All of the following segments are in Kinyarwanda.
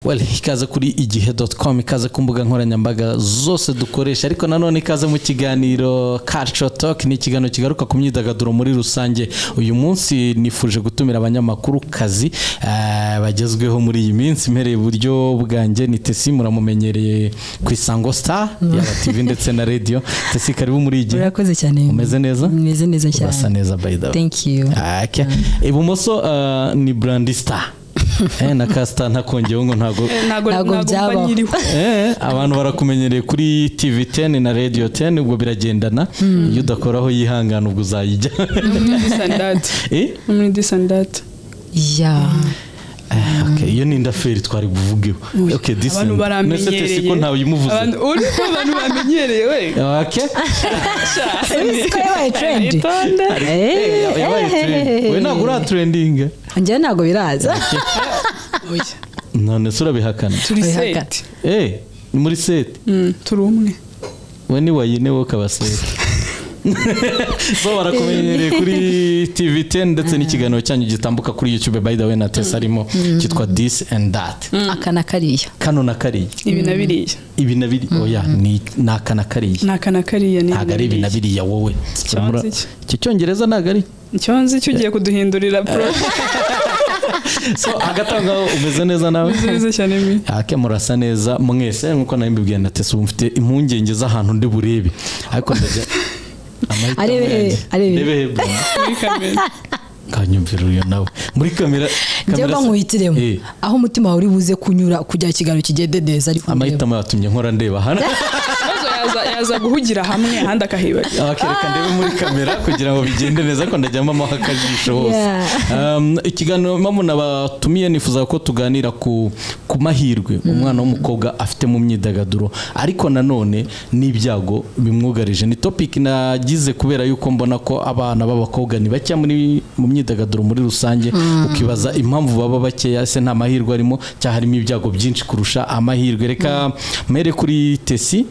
well ikaza kuri igihe doti komu ikaza ku mbuga nkoranyambaga zose dukoresha ariko nanone ikaza mu kiganiro kaco toki ni ikiganiro kigaruka ku myidagaduro muri rusange uyu munsi nifuje gutumira abanyamakuru kazi eh, bagezweho muri iyi minsi mpereye iburyo bwanjye ni tesi muramumenyereye ku isango star yaba tv ndetse na radio tesi karibu muri iyi gihe urakoze cyane umeze neza umeze neza urasa cyane neza by the way thank you Ake. ibumoso eh, ni brandi star Eh, na kasita ntakongeyeho ngo ntabwo Ntabwo ntabwo ntabwo mba byabaho. nyiriho Eh, abantu barakumenyereye kuri tv 10 na radio 10 ubwo biragendana iyo udakoraho yihangana ubwo uzayijya muri disandati Eh? muri disandati ya Eh, okay, iyo ni indaferi twari buvugeho okay, this abantu is- Nese baramenyereye tesi ko ntawe uyimuvuze Abantu- uri ko abantu bamenyereye we Okay. Ese ko yabaye trend? Itonde. Eh, Eh, yabaye eh, trend. eh, we ntabwo ura trending eh? njyewe ntabwo biraza Oya, none se urabihakana turi Wihaka. seti Eh, ni muri seti Mm, turi umwe we ni wayine wowe ukaba seti so barakumenyereye kuri tv 10 ndetse n'ikiganiro cyanyu gitambuka kuri youtube by the way na tesi arimo cyitwa this and that aka na kariya kano na kariya ibi na biriya ibi na biriya oya ni ni aka na kariya ni aka na kariya ni ntabwo ari ibi na biriya wowe Ikibanza Kiramura- iki? iki cyongereza ntabwo ari icyo nzi cyo ugiye kuduhindurira poro so hagati aho ngaho umeze neza nawe nziza cyane mi ake murasa neza mwese nkuko nawe mbibwiye na tesi ubu mfite impungenge z'ahantu ndi burebe ariko ndajya amahitamo Arebe he? yanjye. Arebe he? Ndebe he bwana. muri kamera kanyumvira uyu nawe muri kamera njyewe kamera- nkuhitiremo Eh, aho umutima wawe uri buze kunyura kugira ikiganiro kigende neza ariko amahitamo yatumye nkora ndeba hano maze yaza yaza guhugira hamwe ahandi akahibagira abakereka ndebe muri kamera kugira ngo bigende neza ko ndajyamo amaho akajisho hose Yeah. Um, ikiganiro mpamvu nabatumiye nifuza ko tuganira ku, ku mahirwe umwana w'umukobwa afite mu myidagaduro ariko nanone n'ibyago bimwugarije ni topic nagize kubera yuko mbona ko abana b'abakobwa ni bake muri mu myidagaduro muri rusange ukibaza impamvu baba bakeya se nta mahirwe arimo cyangwa harimo ibyago byinshi kurusha amahirwe reka mere kuri tesi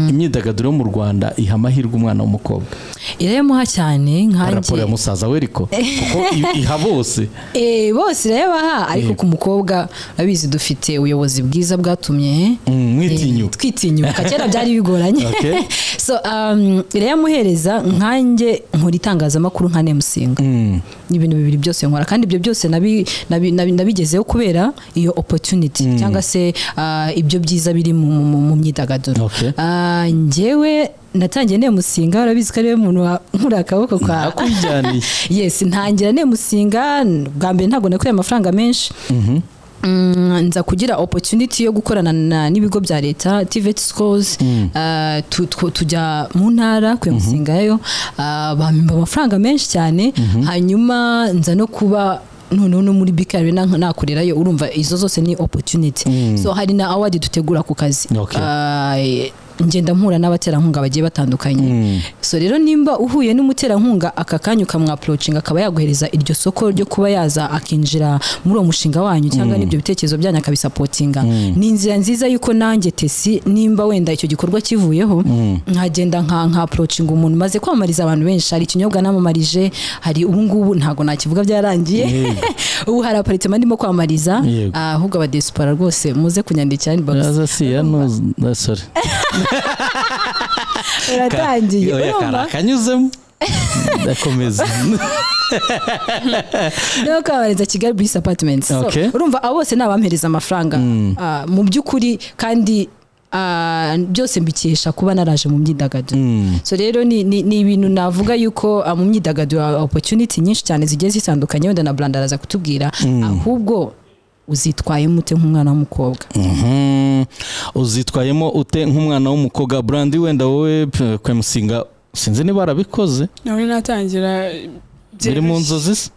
imyidagaduro yo mu rwanda iha amahirwe umwana w'umukobwa irayamuha cyane raporo ya nkanjye musaza we ariko kuko i- iha bose Eh, bose irayabaha ariko ku mukobwa urabizi dufite ubuyobozi bwiza bwatumye Mm, mwitinyuka twitinyuka kera byari bigoranye Okay. so um, irayamuhereza nkanjye nkora itangazamakuru nka nemusinga Mm. ni ibintu bibiri byose nkora kandi ibyo byose nabi- nabi- nabi- nabigezeho kubera iyo opportunity cyangwa se ah, ibyo byiza biri mu, mu- mu- mu myidagaduro Okay. Ah, njyewe natangiye nemusinga urabizi ko ariwe muntu nkura akaboko kwa nakwijyaniye yes ntangira nemusinga bwa mbere ntabwo nakoreye amafaranga menshi Mm, nza kugira opportunity yo gukorana na- n'ibigo bya leta TVET schools ah, tu- tw- tujya mu ntara ku musingayo bampa amafaranga menshi cyane hanyuma nza no kuba noneho no muri bikari nakorerayo urumva izo zose ni opportunity so hari na award dutegura ku kazi Okay. Ah, eh, ngenda mpura n'abaterankunga bagiye batandukanye so rero nimba uhuye n'umuterankunga aka kanya ukamwapurocinga akaba yaguhereza iryo soko ryo kuba yaza akinjira muri uwo mushinga wanyu cyangwa n'ibyo bitekerezo byanyu akabisapotinga ni inzira nziza y'uko nanjye tesi nimba wenda icyo gikorwa kivuyeho nkagenda nka nkapurocinga umuntu maze kwamamariza abantu benshi hari ikinyobwa namumarije hari ubungubu ntabwo nakivuga byarangiye ubu hari aparitema ndimo kwamamariza Yego. ah, ahubwo abadesipora rwose muze kunyandikira inbox aza si yanusore uratangiye urumva akanyuzemo ndakomeza no kwamamariza kigali bisi apatimenti so Okay. urumva abo bose ni abampereza amafaranga Ah, mu by'ukuri kandi ah, byose mbikesha kuba naraje mu myidagaduro so rero ni ni- ni ibintu navuga yuko ah, mu myidagaduro haba opportunity nyinshi cyane zigiye zitandukanye wenda na brand araza kutubwira ahubwo uzitwayemo ute nk'umwana w'umukobwa Mhm. uzitwayemo ute nk'umwana w'umukobwa brandi wenda wowe p- kwemusinga sinzi niba arabikoze nawe natangira biri mu nzozi se ubu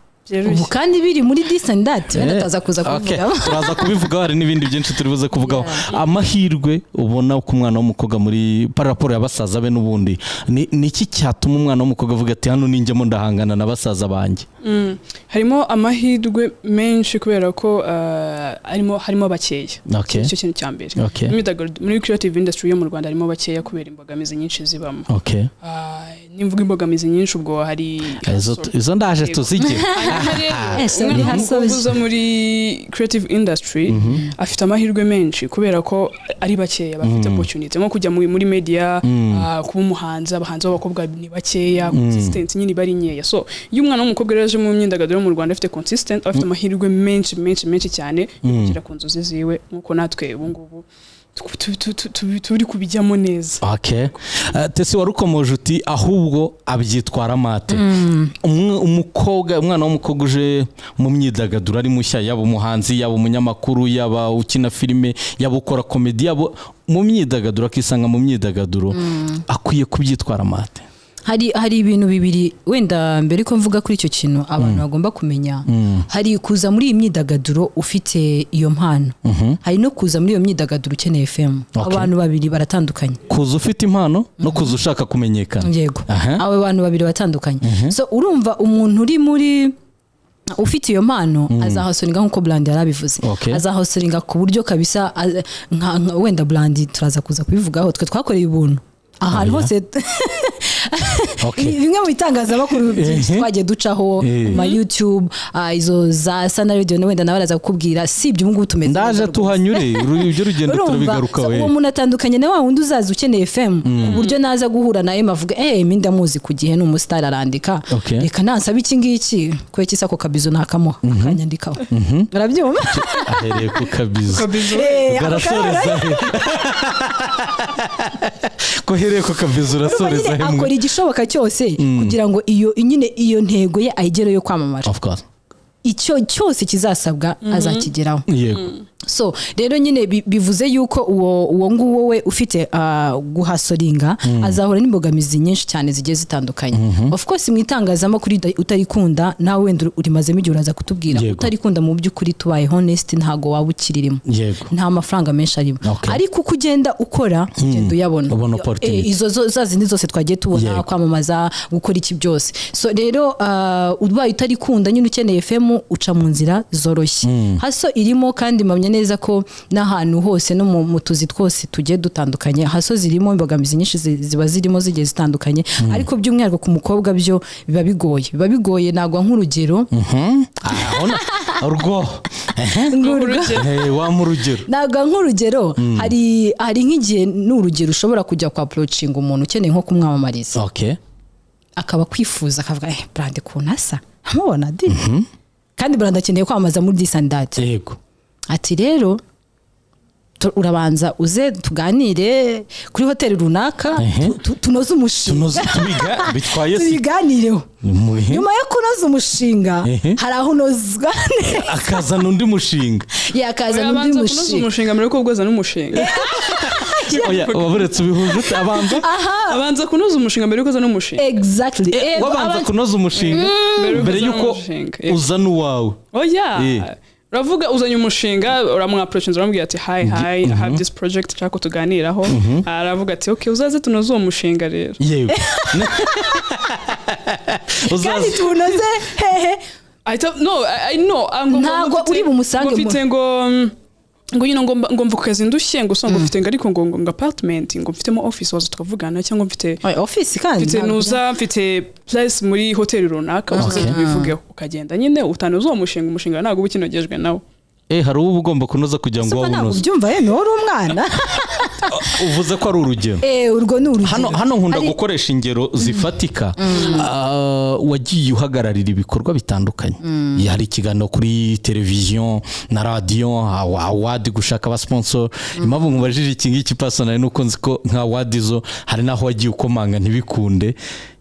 byeruye kandi biri muri disandati wenda Eh, ataza kuza okay. kuvuga turaza kubivugaho hari n'ibindi byinshi turi buze kuvugaho amahirwe ubona ku mwana w'umukobwa muri paraporo ya basaza be n'ubundi ni ni iki cyatuma umwana w'umukobwa avuga ati hano ninjyamo ndahangana na basaza banjye Mm. harimo amahirwe menshi kubera ko ah, harimo harimo bakeya Okay. nicyo kintu cya mbere Okay. Imyidagaduro- muri creative industry yo mu rwanda harimo bakeya kubera imbogamizi nyinshi zibamo okay Ah, imvuga imbogamizi nyinshi ubwo hari Izo- izo ndaje tuzigire Eh, so ni hasozi. uza muri creative industry afite amahirwe menshi kubera ko ari bakeya bafite opportunity nko kujya muri muri media ah, kuba umuhanzi abahanzi b'abakobwa ni bakeya consistency nyine iba ari nkeya so iyo umwana w'umukobwa rero aje mu myidagaduro yo mu Rwanda afite consistent afite amahirwe menshi menshi menshi cyane yo kugera ku nzozi ziwe nkuko natwe ubu ngubu tu- tu- tu- tu- tu- turi kubijyamo neza okay. Eh, tese warukomoje uti ahubwo abyitwara mate Umwe- umukobwa umwana w'umukobwa uje mu myidagaduro ari mushya yaba umuhanzi yaba umunyamakuru yaba ukina filime yaba ukora komedi yaba mu myidagaduro akisanga mu myidagaduro akwiye kubyitwara mate hari hari ibintu bibiri wenda mbere ko mvuga kuri icyo kintu abantu bagomba kumenya hari kuza muri iyi myidagaduro ufite iyo mpano hari no kuza muri iyo myidagaduro ukeneye fm Okay. abantu babiri baratandukanye kuza ufite impano no kuza ushaka kumenyekana yego Aha. abo bantu babiri batandukanye so urumva umuntu uri muri ufite iyo mpano azahosoringa nk'uko burandi yari abivuze Okay. azahosoringa ku buryo kabisa a- nka- nka- wenda burandi turaza kuza kubivugaho twe twakoreye ubuntu ahantu hose Okay. bimwe mu bitangazamakuru byinshi Ehe. twagiye ducaho Eh. ku ma youtube ah, izo za sana radio na wenda nawe araza kukubwira si ibyo ubu ngubu tumeze ndaje neza tuhanyure uru- ibyo rugendo turabigaruka so we uwo muntu atandukanye na wa wundi uzaza ukeneye fm ku buryo naza guhura nawe avuga eh mi ndamuzi ku gihe ni umusitari arandika Okay. reka nansaba iki ngiki kubera isa ako kabizo nakamuha akanyandikaho urabyumva ahereye ku kabizo kabizo Eh, ako kabara- urasoreza he ko uhereye ku kabizo urasoreza he nyine mwe akora igishoboka cyose kugira ngo iyo nyine iyo ntego ye ayigere yo kwamamara of course icyo cyose kizasabwa azakigeraho yego so rero nyine bi- bivuze yuko uwo uwo nguwo we ufite ah, guhasoringa azahura n'imbogamizi nyinshi cyane zigiye zitandukanye of course mu itangazamakuru uta- utarikunda nawe wenda uri- urimazemo igihe uraza kutubwira Yego. utarikunda mu by'ukuri tubaye honest ntago waba ukiririmo yego nta mafaranga menshi arimo Okay. ariko uko ugenda ukora ugenda uyabona Ubona Yo- opportunity. eh, izo zo- za zindi zose twagiye tubona Yego. kwamamaza gukora iki byose so rero ah, ubaye utarikunda nyine ukeneye fm uca mu nzira zoroshye haso irimo kandi mpamya neza ko n'ahantu hose no mu mu tuzi twose tugiye dutandukanye haso zirimo imbogamizi nyinshi zi- ziba zirimo zigiye zitandukanye ariko by'umwihariko ku mukobwa byo biba bigoye biba bigoye nagwa nk'urugero urabona rwo urugero Eh, wampa urugero naga nk'urugero hari hari nk'igihe ni urugero ushobora kujya kwa porocinga umuntu ukeneye nko kumwamamariza okay akaba akwifuza akavuga eh burande kuntu asa ntamubona di kandi burande akeneye kwamamaza muri disandati yego ati rero tu- urabanza uze tuganire kuri hoteli runaka Ehe. tu- tu- tunoze umushinga tunoze tubiga bitwaye si tubiganireho Muhe. nyuma yo kunoza umushinga Ehe. hari aho unozwa neza akazana undi mushinga yakazana undi Urabanza kunoza mushinga umushinga mbere yuko ugoza n'umushinga oya waburetse ubihuje ute abanza abanza kunoza umushinga mbere yuko uza n'umushinga exactly Eh, wabanza aba- kunoza umushinga Mbere mbere yuko uzana yuko umushinga. uzana uwawe Eh. oya uravuga uzanye umushinga uramwaprocinze uramubwira ati hi hi i have this project nshaka ko tuganiraho aravuga ati okay uzaze tunoze uwo mushinga rero yewe kandi uzaza tuwunoze hehe ahita no i, I know ah, ngo- ngo Ntabwo mfite- uri bumusange ngo mfite ngo mm, ngo nyine ngo mba- ngo mva ku kazi ndushye ngo usanga mfite ngo ariko ngo ngo ngo apartment ngo mfitemo office waza tukavugana cyangwa mfite ofisi kandi mfite nuza mfite place muri hoteli runaka uzaze Okay. tubivugeho ukagenda nyine utanoza uwo mushinga umushinga ntabwo uba ukinogejwe nawe eh hari uba ugomba kunoza kugira ngo ntabwo wawunoze ubyumva ye ni uri umwana uvuze ko ari urugero Eh, urwo ni urugero hano hano nkunda Hari- gukoresha ingero zifatika Ah, wagiye uhagararira ibikorwa bitandukanye hari ikiganiro kuri televiziyo na radiyo awadi gushaka abasiponsoro impamvu nkubajije iki ngiki pasonari ni uko nzi ko nka wadi zo hari n'aho wagiye ukomanga ntibikunde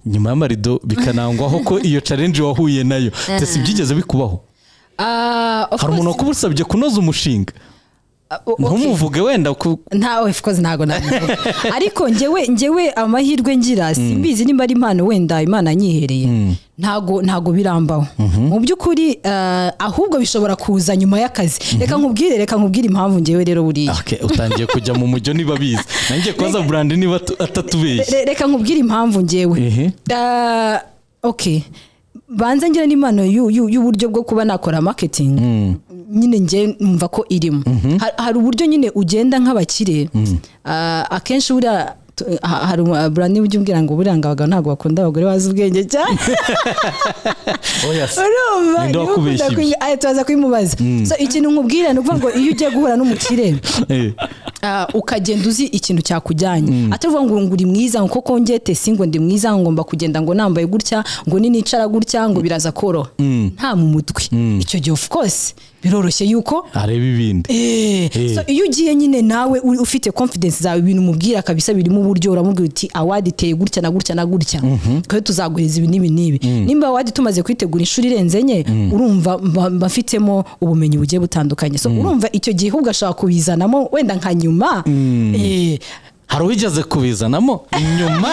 nyuma y'amarido bikanangwaho ko iyo challenge wahuye nayo ndetse byigeze bikubaho Ah, of hari course- umuntu wakubusabye kunoza umushinga Ah, o- okay. ntumuvuge wenda ku- nta of course ntabwo nabivuga ariko njyewe njyewe amahirwe ngira simbizi nimba ari impano wenda imana yanyihereye ntago ntago birambaho mu by'ukuri ah, ahubwo bishobora kuza nyuma y'akazi reka nkubwire reka nkubwire impamvu njyewe rero buriya Okay, utangiye kujya mu mujyo niba bizi nanjye kubaza burandi niba atu- atatubeshye Re- reka nkubwire impamvu Ehe. njyewe Da- okay banza ngira n'impano y'u- y'u- y'uburyo bwo kuba nakora marketing nyine njye numva ko irimo Ha- hari uburyo nyine ugenda nk'abakire Ah, akenshi buriya tu- ha- hari umu- burani ujya umbwira ngo buriya ngo abagabo ntabwo bakunda abagore bazi ubwenge cyane oya se urumva Ninde niba ukunda wakubeshye ibyo? kuyi- aya turaza kubimubaza so ikintu nkubwira ni ukuvuga ngo iyo ugiye guhura n'umukire Eh, Ah, ukagenda uzi ikintu cyakujyanye atavuga ngo ngo uri mwiza ngo koko ngete si ngo ndi mwiza ngo ngomba kugenda ngo nambaye gutya ngo ninicara gutya ngo biraza koroha nta mu mutwe icyo gihe of course biroroshye yuko areba ibindi Eh, Eh. so iyo ugiye nyine nawe uri- ufite confidence zawe ibintu umubwira kabisa birimo uburyo uramubwira uti awadi iteye gutya na gutya na gutya twe tuzaguhereza ibi n'ibi n'ibi nimba awadi tumaze kuyitegura inshuro irenze enye urumva mba- mba mfitemo ubumenyi bugiye butandukanye so urumva icyo gihe ahubwo ashaka kubizanamo wenda nka nyuma Eh, hari uwigeze kubizanamo inyuma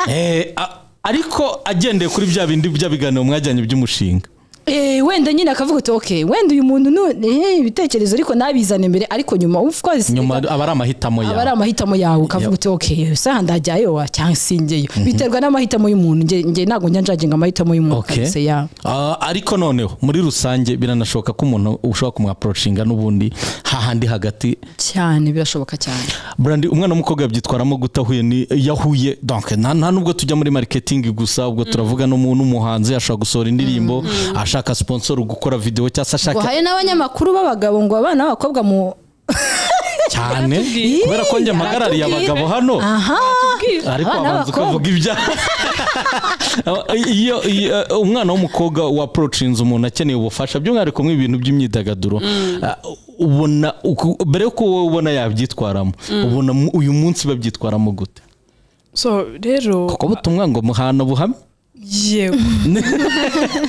Eh, a- ariko agendeye kuri bya bindi by'abiganiro mwajyanye by'umushinga Eh, wenda nyine akavuga uti ok wenda uyu muntu nu- eh, ibitekerezo ariko nabizane mbere ariko nyuma of course nyuma aba ari amahitamo aba ari yawe amahitamo yawe ukavuga uti ok saha ndajyayo cyangwa singeyo biterwa n'amahitamo y'umuntu njye njye ntabwo njya njaginga amahitamo y'umuntu Okay. kabisa ya Ah, ariko noneho muri rusange biranashoboka ko umuntu ushobora kumwaporoshinga n'ubundi hahandi hagati cyane birashoboka cyane burandi umwana w'umukobwa yabyitwaramo guta ahuye ni yahuye donc nta nta nubwo tujya muri marketing gusa ubwo turavuga n'umu- n'umuhanzi ashaka gusohora indirimbo ashaka sponsor gukora video cyangwa se ashaka ngo hari n'abanyamakuru b'abagabo ngo abana b'abakobwa mu cyane Yaratubwiye. kubera ko njye Ih, mpagarariye yaratubwiye. abagabo hano aha Bwira. ariko abana abanza b'abakobwa. ukavuga ibya iyo iyo, eh, umwana w'umukobwa wa approachinze umuntu akeneye ubufasha by'umwihariko mu ibintu by'imyidagaduro ah, ubona uku- mbere yuko wowe ubona yabyitwaramo ubona mu- uyu munsi babyitwaramo gute so rero kuko butumwa ngo muhana buhamye yewe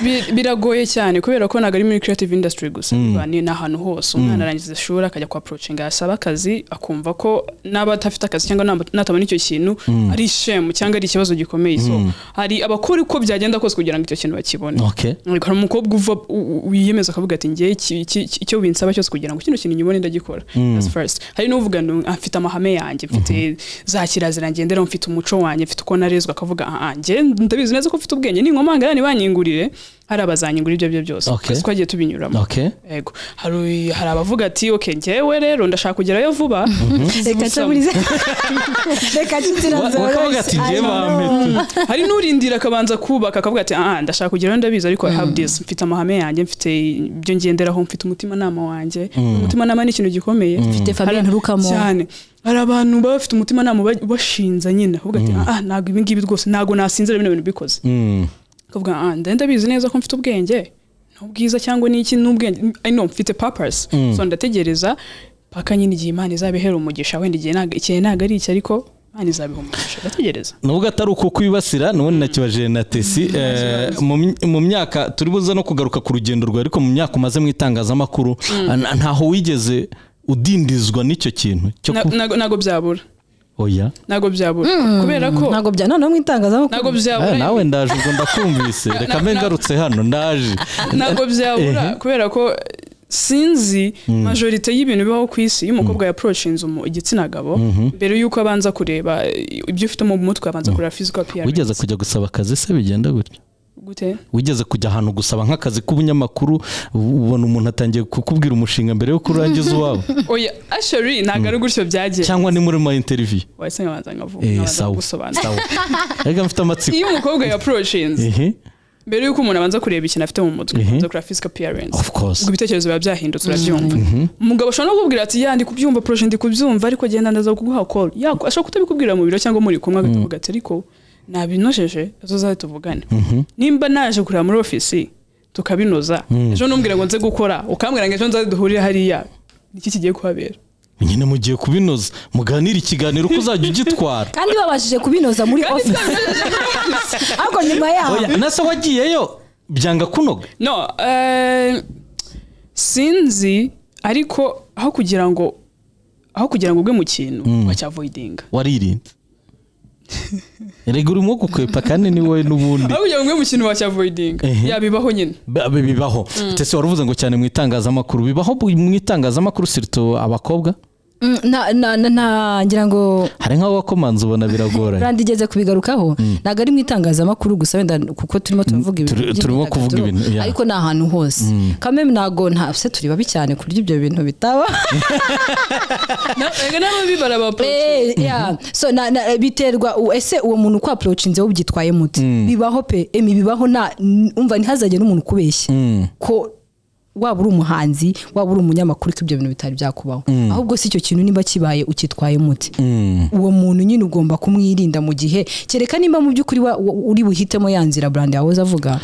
Bi- biragoye cyane kubera ko ntabwo ari muri creative industry gusa biba ni ahantu hose umwana arangiza ishuri akajya kwa approachinga yasaba akazi akumva ko n'aba adafite akazi cyangwa naba- natabona icyo kintu ari ishemu cyangwa ari ikibazo gikomeye so hari abakora uko byagenda kose kugira ngo icyo kintu bakibone Okay. Ariko hari umukobwa uva u- u- wiyemeza akavuga ati ngewe iki- iki- iki- icyo binsaba cyose kugira ngo kino kintu nyibone ndagikora that's first hari n'uvuga ngo mfite amahame yanjye mfite za kirazira ngenderaho mfite umuco wanjye mfite uko narezwe akavuga aha ngewe ndabizi neza ko mfite ubwenge ninkomangana ntibanyingurire hari abazanyingurira ibyo ari byo byose Okay. twese twagiye tubinyuramo Okay. Yego. hari hari abavuga ati okay ngewe rero ndashaka kugerayo vuba reka nsaburize reka nshyigira Wa- wakavuga ati ngewe bampeta hari n'urindira akabanza kubaka akavuga ati aha ndashaka kugeraho ndabizi ariko I have this mfite amahame yanjye mfite ibyo ngenderaho mfite umutimanama wanjye umutimanama ni ikintu gikomeye Mfite famille Hari- nturukamo. cyane hari abantu baba bafite umutimanama uba- ubashinza nyine akavuga ati aha ntabwo ibi ngibi rwose ntabwo nasinzira bino bintu bikoze Mm. akavuga ah nda- ndabizi neza ko mfite ubwenge n'ubwiza cyangwa n'iki n'ubwenge I know mfite purpose so ndategereza paka nyine igihe Imana izabihera umugisha wenda igihe ntago- igihe ntabwo ari iki ariko Imana izabiha umugisha ndategereza nubwo atari uko kwibasira nubundi nakibajije na tesi eh, mu my- mu myaka turi buze no kugaruka ku rugendo rwawe ariko mu myaka umaze mu itangazamakuru n- ntaho wigeze udindizwa n'icyo kintu cyo Na- ku- nago- nago byabura oya ntago byabura kubera ko ntabwo bya noneho mu itangazamakuru ntago Eh, byabura nawe ndaje ubwo ndakumvise reka mbe ngarutse hano ndaje ntago byabura kubera ko sinzi majorite y'ibintu bibaho ku isi iyo umukobwa yaporoshinze igitsina gabo mbere y'uko abanza kureba ibyo ufite mu mutwe abanza kureba physical appearance wigeze kujya gusaba akazi se bigenda gutya gute wigeze kujya ahantu gusaba nk'akazi k'ubunyamakuru ubona umuntu atangiye kukubwira umushinga mbere yo kurangiza uwabo oya asheri ntago ari gutyo byagiye cyangwa ni muri ma interiviyu wahise nkabanza nkavuga Eh, nkabanza sawa gusobanura sawa reka mfite amatsiko iyo umukobwa yaporoshinze ehe mbere y'uko umuntu abanza kureba ikintu afite mu mutwe Mhm. abanza kureba physical appearance Of course. ubwo ibitekerezo biba byahindutse urabyumva umugabo ashobora no kukubwira ati ya ndi kubyumva projet ndi kubyumva ariko genda ndaza kuguha call ya ashobora kutabikubwira mu biro cyangwa muri kumwe agatavuga ati ariko nabinojeje tuzaze tuvugane nimba naje kureba muri ofisi tukabinoza ejo numbwira ngo nze gukora ukambwira ngo ejo nzaze duhurire hariya niki kigiye kuhabera nyine mugiye kubinoza muganire ikiganiro uko uzajya ugitwara kandi babashije kubinoza muri office ariko nyuma yaho Oya, na se wagiyeyo byanga kunoga no eh, sinzi ariko aho kugira ngo aho kugira ngo ugwe mu kintu wacyavoidinga waririnze erega urimo gukwepa kandi ni wowe n'ubundi aho kugira ngo ugwe mu kintu wacyavoidinga Ehe. yabibaho nyine Ba- bi- bibaho ndetse wari uvuze ngo cyane mu itangazamakuru bibaho bu- mu itangazamakuru sirito abakobwa Mm, na- na- na- na- ngira ngo hari nk'abakomanzi ubona biragoranye randi igeze kubigarukaho ntabwo ari mu itangazamakuru gusa wenda kuko turimo turavuga ibintu turi- turimo by'imyidagaduro, kuvuga ibintu, yeah. ariko ni ahantu hose kameme ntabwo nta se turi babi cyane ku buryo ibyo bintu bitaba Erega n'ababi barabaprocha Eh, yeah. so na, na, biterwa u- ese uwo muntu uko approachinze wowe ubyitwaye mute bibaho pe emi bibaho na n- umva ntihazajye n'umuntu ukubeshya ko waba uri umuhanzi waba uri umunyamakuru ko ibyo bintu bitari byakubaho ahubwo si icyo kintu niba kibaye ukitwaye mute uwo muntu nyine ugomba kumwirinda mu gihe kereka nimba mu by'ukuri wa- wa- uri buhitemo ya nzira brand yawe uzavuga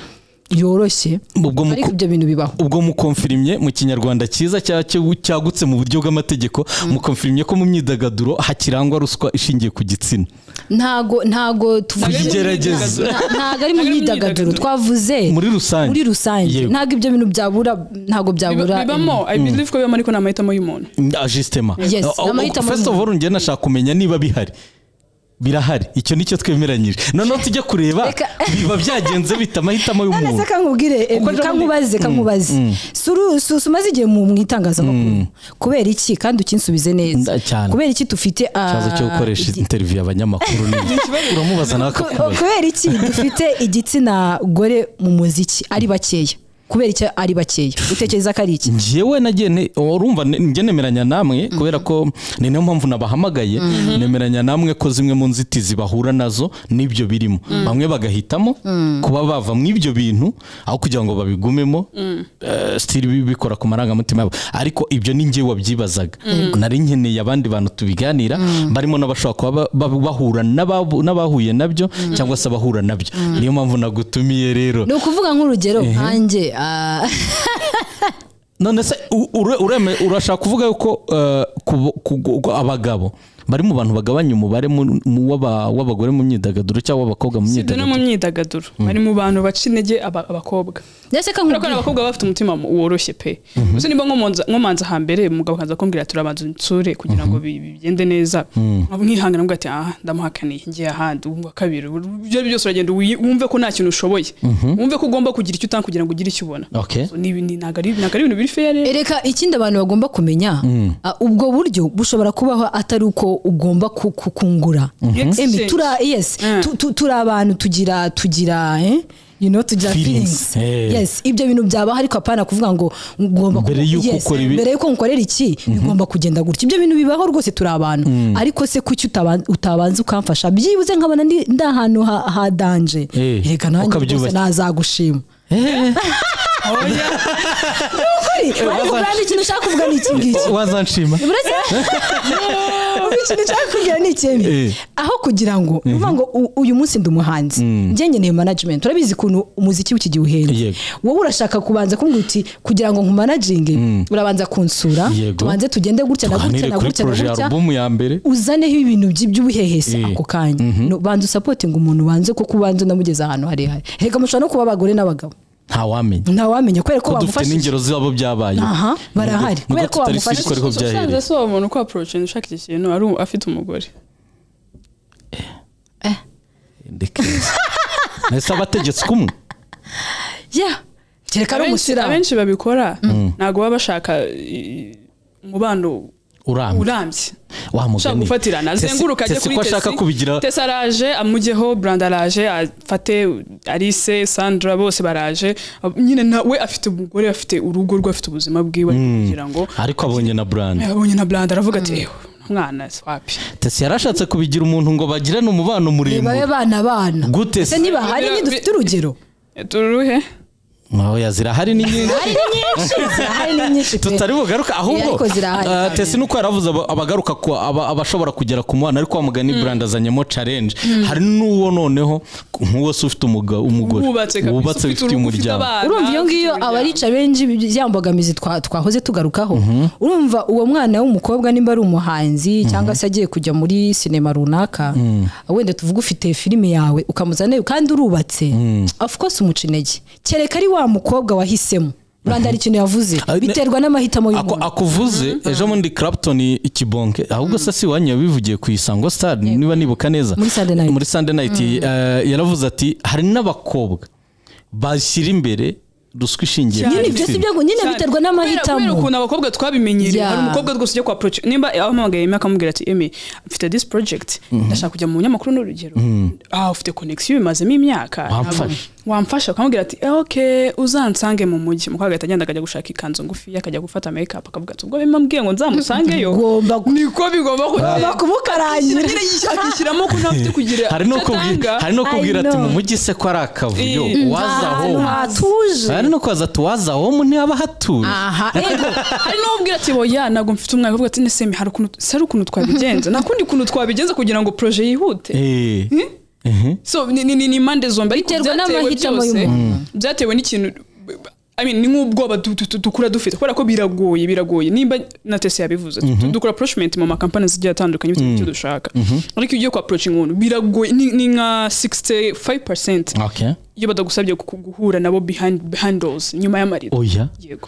yoroshye ubwo mu ariko ibyo bintu bibaho ubwo mukomfirimye mu kinyarwanda cyiza cya- cyo- cyagutse mu buryo bw'amategeko mukomfirimye ko mu myidagaduro hakirangwa ruswa ishingiye ku gitsina ntago ntago tuvuze Kuyigerageza. Nta- ntago ari mu Ntago ari mu myidagaduro myidagaduro. twavuze muri rusange muri rusange Yego. ntabwo ibyo bintu byabura ntabwo byabura bibamo i believe ko bibamo ariko ni amahitamo y'umuntu Ah, justement Yes, Ah, ah, amahitamo first of all njye nashaka kumenya niba bihari birahari icyo nicyo twemeranyije noneho tujya kureba Reka. biba byagenze bita amahitamo none se y'umuntu kankubwire eh, Kuko ejo kankubaze kankubaze Suru- su- su- umaze igihe mu mu itangazamakuru kubera iki kandi ukinsubize neza Nda- cyane. kubera iki dufite ah, ikibazo cyo gukoresha igi- interiviyu abanyamakuru ni uramubaza nawe ku- akakubaza kubera iki dufite igitsina gore mu muziki ari bakeya kubera icyo ari bakeya utekereza ko ari iki njyewe nagiye ne- urumva ne- njye nemeranya namwe kubera ko ni nayo mpamvu nabahamagaye nemeranya namwe ko zimwe mu nzitizi bahura nazo n'ibyo birimo bamwe bagahitamo kuba bava mu ibyo bintu aho kugira ngo babigumemo eh, still bi- bikora ku marangamutima yabo ariko ibyo ni njye wabyibazaga nari nkeneye abandi bantu tubiganira barimo n'abashobora kuba ba- ba- bahura n'ababu- n'abahuye nabyo cyangwa se abahura nabyo niyo mpamvu nagutumiye rero ni ukuvuga nk'urugero nkanjye ah, none se u- ure- ureme urashaka kuvuga yuko eh, ku- ku- ku- abagabo bari mu bantu bagabanya umubare mu- mu w'aba- w'abagore mu myidagaduro cyangwa w'abakobwa mu sibyo no mu myidagaduro myidagaduro bari mu bantu baca intege aba- abakobwa ndetse kubera ko hari kankubwire abakobwa baba bafite umutima mu- woroshye pe gusa nimba nkomanza nkomanza hambere umugabo akaza kumbwira ati urabanza unsure kugira ngo bi- bigende neza mwihangana ngo ati aha ndamuhakaniye ngiye ahandi ubu wa kabiri ibyo ari byo byose uragenda wiyi- wumve ko nta kintu ushoboye wumve ko ugomba kugira icyo utanga kugira ngo ugire icyo ubona Okay. So, ni ibi- ni- ntabwo ari ntabwo ari ibintu biri fair Ereka ikindi abantu bagomba kumenya ah, ubwo buryo bushobora kubaho atari uko ugomba ku- ku- kungura Embi, Exchange. tura yes Mm. tu- tu- turi abantu tugira tugira eh? you know tugira Feelings. feelings Eh. yes ibyo bintu byabaho ariko apana kuvuga ngo ngomba Mbere ku- y'uko yes, ukora ibi- mbere y'uko nkorera iki bigomba kugenda gutya ibyo bintu bibaho rwose turi abantu ariko se kuki utaban- utabanza ukamfasha byibuze nkabona ndi ndi ahantu ha, ha danje Eh, reka nanjye rwose ukabyubaka. nazagushima Ukuri, ariko waza- brand ikintu ushaka kuvuga ni iki ngiki wazanshima ubu ikintu nshaka kubwira ni ikibi Eh. aho kugira ngo ni ukuvuga ngo u- uyu munsi ndi umuhanzi njye nkeneye management urabizi ukuntu umuziki w'ikigihe uhenze Yego. wowe urashaka kubanza kumbwira uti kugira ngo nkumanaginge urabanza kunsura Yego. tubanze tugende gutya na gutya tuganire na kuri gutya na poroje ya gutya alubumu ya mbere uzaneho ibintu by- by'ubuhehesi Eh. ako kanya No, banza usapotinga umuntu banze kuko ubanza unamugeza ahantu harehare reka mushobora no kuba abagore n'abagabo ntawamenya ntawamenya kubera ko ko dufite bamufashije n'ingero zabo byabaye Aha, barahari. Nubwo- Kubera ko nubwo tutari bamufashije. sure ko usanze byahereye si uwo muntu uko approacha ushaka iki kintu ari u- afite umugore Ndekeza. nahise abategetse kumwe Yeah. kereka ari Abenshi- umusiramu abenshi babikora ntabwo baba bashaka i- umubano urambye urambye wa ushaka mugani gufatirana Tese- azenguruka ajye Tese kuri ko ashaka kubigira tesi araje amujyeho brand araje afate alice sandra bose baraje Ab- nyine nawe afite umugore afite urugo rwe afite ubuzima bwiwe kugira ngo ariko abonye na brand abonye na brand aravuga ati "Ewe, mwana si wapi tese yarashatse kubigira umuntu ngo bagirane umubano muremure babe bana bana Gute ese se? niba hari Bi- dufite urugero turuhe oya zirahari ni nyinshi hari ni nyinshi pe tutari bugaruka ahubwo ariko zirahari ah, cyane. tesi nuko yaravuze aba- abagaruka ku aba- abashobora kugera ku mubano ariko wamugani brand azanyemo challenge hari n'uwo noneho nk'uwo se ufite umuga- umugore wubatse kabisa wubatse ufite urugo, umuryango abana, urumva iyo ufite ngiyo umuryango. abarica benshi bi- ya mbogamizi twa- twahoze tugarukaho urumva uwo mwana w'umukobwa nimba ari umuhanzi cyangwa se agiye kujya muri sinema runaka wenda tuvuga ufite filime yawe ukamuzanayo kandi urubatse of course umuca intege kereka ari wa mukobwa wahisemo rwanda hari ikintu yavuze Ari- biterwa n'amahitamo Ako- y'umuntu akuvuze ejo bundi Clapton ikibonke ahubwo se si wanyu yabivugiye ku isango stade niba nibuka neza Muri Sunday night. muri Sunday night, eh, yaravuze ati hari n'abakobwa bashyira imbere ruswa ishingiye ku nyine gitsina. byose ibyo nyine Cyane. biterwa Kubera- n'amahitamo kubera ukuntu abakobwa twabimenyereye Yeah. hari umukobwa rwose ujya kwa approach nimba ahamagaye Emmy akamubwira ati Emmy mfite this project ndashaka kujya mu binyamakuru n'urugero ah ufite connection bimazemo imyaka Wamfasha. Ntabwo- wamfasha ukamubwira ati "Eh, okay uzansange mu mujyi mukobwa agahita agenda akajya gushaka ikanzu ngufi akajya gufata makeup akavuga ati ubwo bimambwiye ngo nzamusangeyo Ugomba ku- niko bigomba kugenda kumukarangira nyine yishakishiramo ko ntafite kugira hari no icyo kubwira atanga. hari no I kubwira ati know. mu mujyi se ko ari akavuyo Eh, waza ahantu home hatuje. hari no kubaza ati waza home ntihaba hatuye aha ego hari n'ubwira ati oya ntabwo mfite umwanya uvuga ati nesemi hari ukuntu se hari ukuntu twabigenza nta kundi kuntu twabigenza kugira ngo proje yihute Eh. so ni ni- ni- ni impande zombi ariko Biterwa byatewe n'amahitamo byose y'umuntu. byatewe n'ikintu I mean, ni nk'ubwoba du- du- du- dukura dufite kubera ko biragoye biragoye nimba na tese yabivuze du- dukora approachment mu makampani zigiye atandukanye bitewe n'icyo dushaka ariko iyo ugiye ku approaching umuntu biragoye ni ni nka 65% Okay. iyo badagusabye gu- guhura nabo behind behind doors nyuma y'amarido oya yego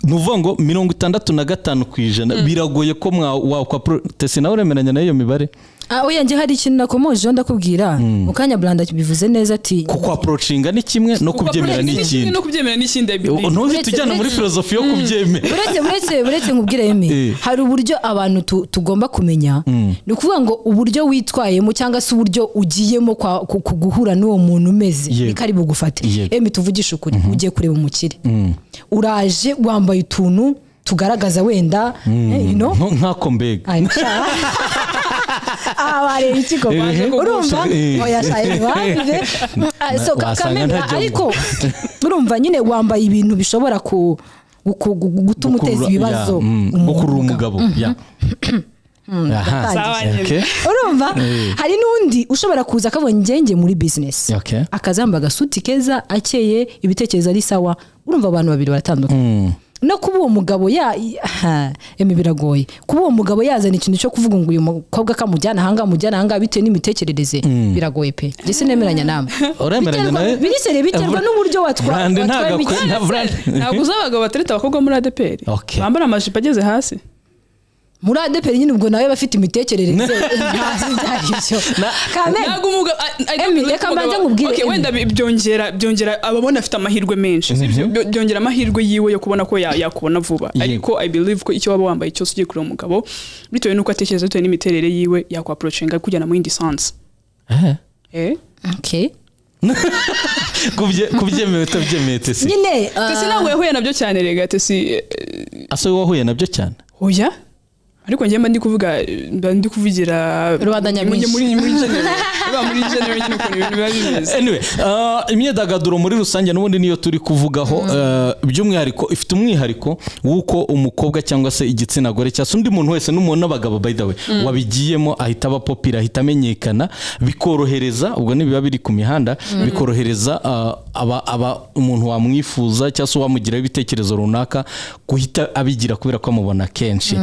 ni ukuvuga ngo mirongo itandatu na gatanu ku ijana biragoye ko mwa wakwa tesi nawe uremeranya n'iyo mibare Ah, oya njye hari ikintu nakomojeho ndakubwira mu kanya buranda bivuze neza ati kuko approachinga ni kimwe no kubyemera ni ikindi no kubyemera ni ikindi I believe. ntuhite Uretse- ujyana muri uretse- filozofi yo kubyemera buretse buretse buretse nkubwire yeme Eh. hari uburyo abantu tu- tugomba kumenya ni ukuvuga ngo uburyo witwayemo cyangwa se uburyo ugiyemo kwa- ku- ku- guhura n'uwo muntu umeze Yego. niko ari bugufate Yego. emi tuvugishe ukuri ugiye kureba umukire uraje wambaye utuntu tugaragaza wenda eh, you know, Nko- nk'ako mbega Ay, nshaka. aha bareba iki koko Ehe. urumva Eh. oya shaye bande Ah, so, ka- Wasanga kamena ntajya ariko urumva nyine wambaye ibintu bishobora ku ku- ku- gutuma uteza Gukurura- ibibazo ya, mm, gukurura umugabo ya Aha. Sawa, Okay. urumva Eh. hari n'undi ushobora kuza akabonye ngenge muri bizinesi Okay. akazamba agasuti keza akeye ibitekerezo ari sawa urumva abantu babiri baratandukanye no kuba uwo mugabo ya aha, emi biragoye kuba uwo mugabo yazana ikintu cyo kuvuga ngo uyu mukobwa kamujyana ahangaha amujyana ahangaha bitewe n'imitekerereze biragoye pe ndetse nemeranya nawe uremeranya Biterwa- nawe birisere biterwa Bra- n'uburyo watwa- Brand watwaye ntabwo akora- imikino. nta- Brand- ntabwo uzi abagabo batereta abakobwa muri adeperi Okay. bambara amajipo ageze hasi muri adeperi nyine ubwo nawe aba afite imitekerereze ntazi ibyo ari byo Kamena, ntabwo umugabo Emmy, reka mbanze nkubwire, Emmy. wenda bi- byongera byongera ababona afite amahirwe menshi si byo? Byo- byongera amahirwe yiwe yo kubona ko ya- yakubona vuba Yego. ariko i believe ko icyo waba wambaye cyose ugiye kureba umugabo bitewe n'uko atekereza bitewe n'imiterere yiwe yakwaprocinga kujyana mu yindi sansi Eh. Eh? okay. Kubye- kubyemewe utabyemeye tesi nyine ah, Tesi ntabwo yahuye nabyo cyane rega tesi eh, ase wowe wahuye nabyo cyane oya ariko njye mba ndi kuvuga mba ndi kuvugira Rubanda nyamwinshi. muri muri general Mba muri general nyine ukuntu ibintu biba bimeze anyway uh, imyidagaduro muri rusange n'ubundi niyo turi kuvugaho uh, by'umwihariko ifite umwihariko w'uko umukobwa cyangwa se igitsina gore cyangwa se undi muntu wese n'umuntu n'abagabo by the way wabigiyemo ahita aba popira ahita amenyekana bikorohereza ubwo ntibiba biri ku mihanda bikorohereza uh, aba, aba umuntu wamwifuza cyangwa se wamugiraho ibitekerezo runaka guhita abigira kubera ko amubona kenshi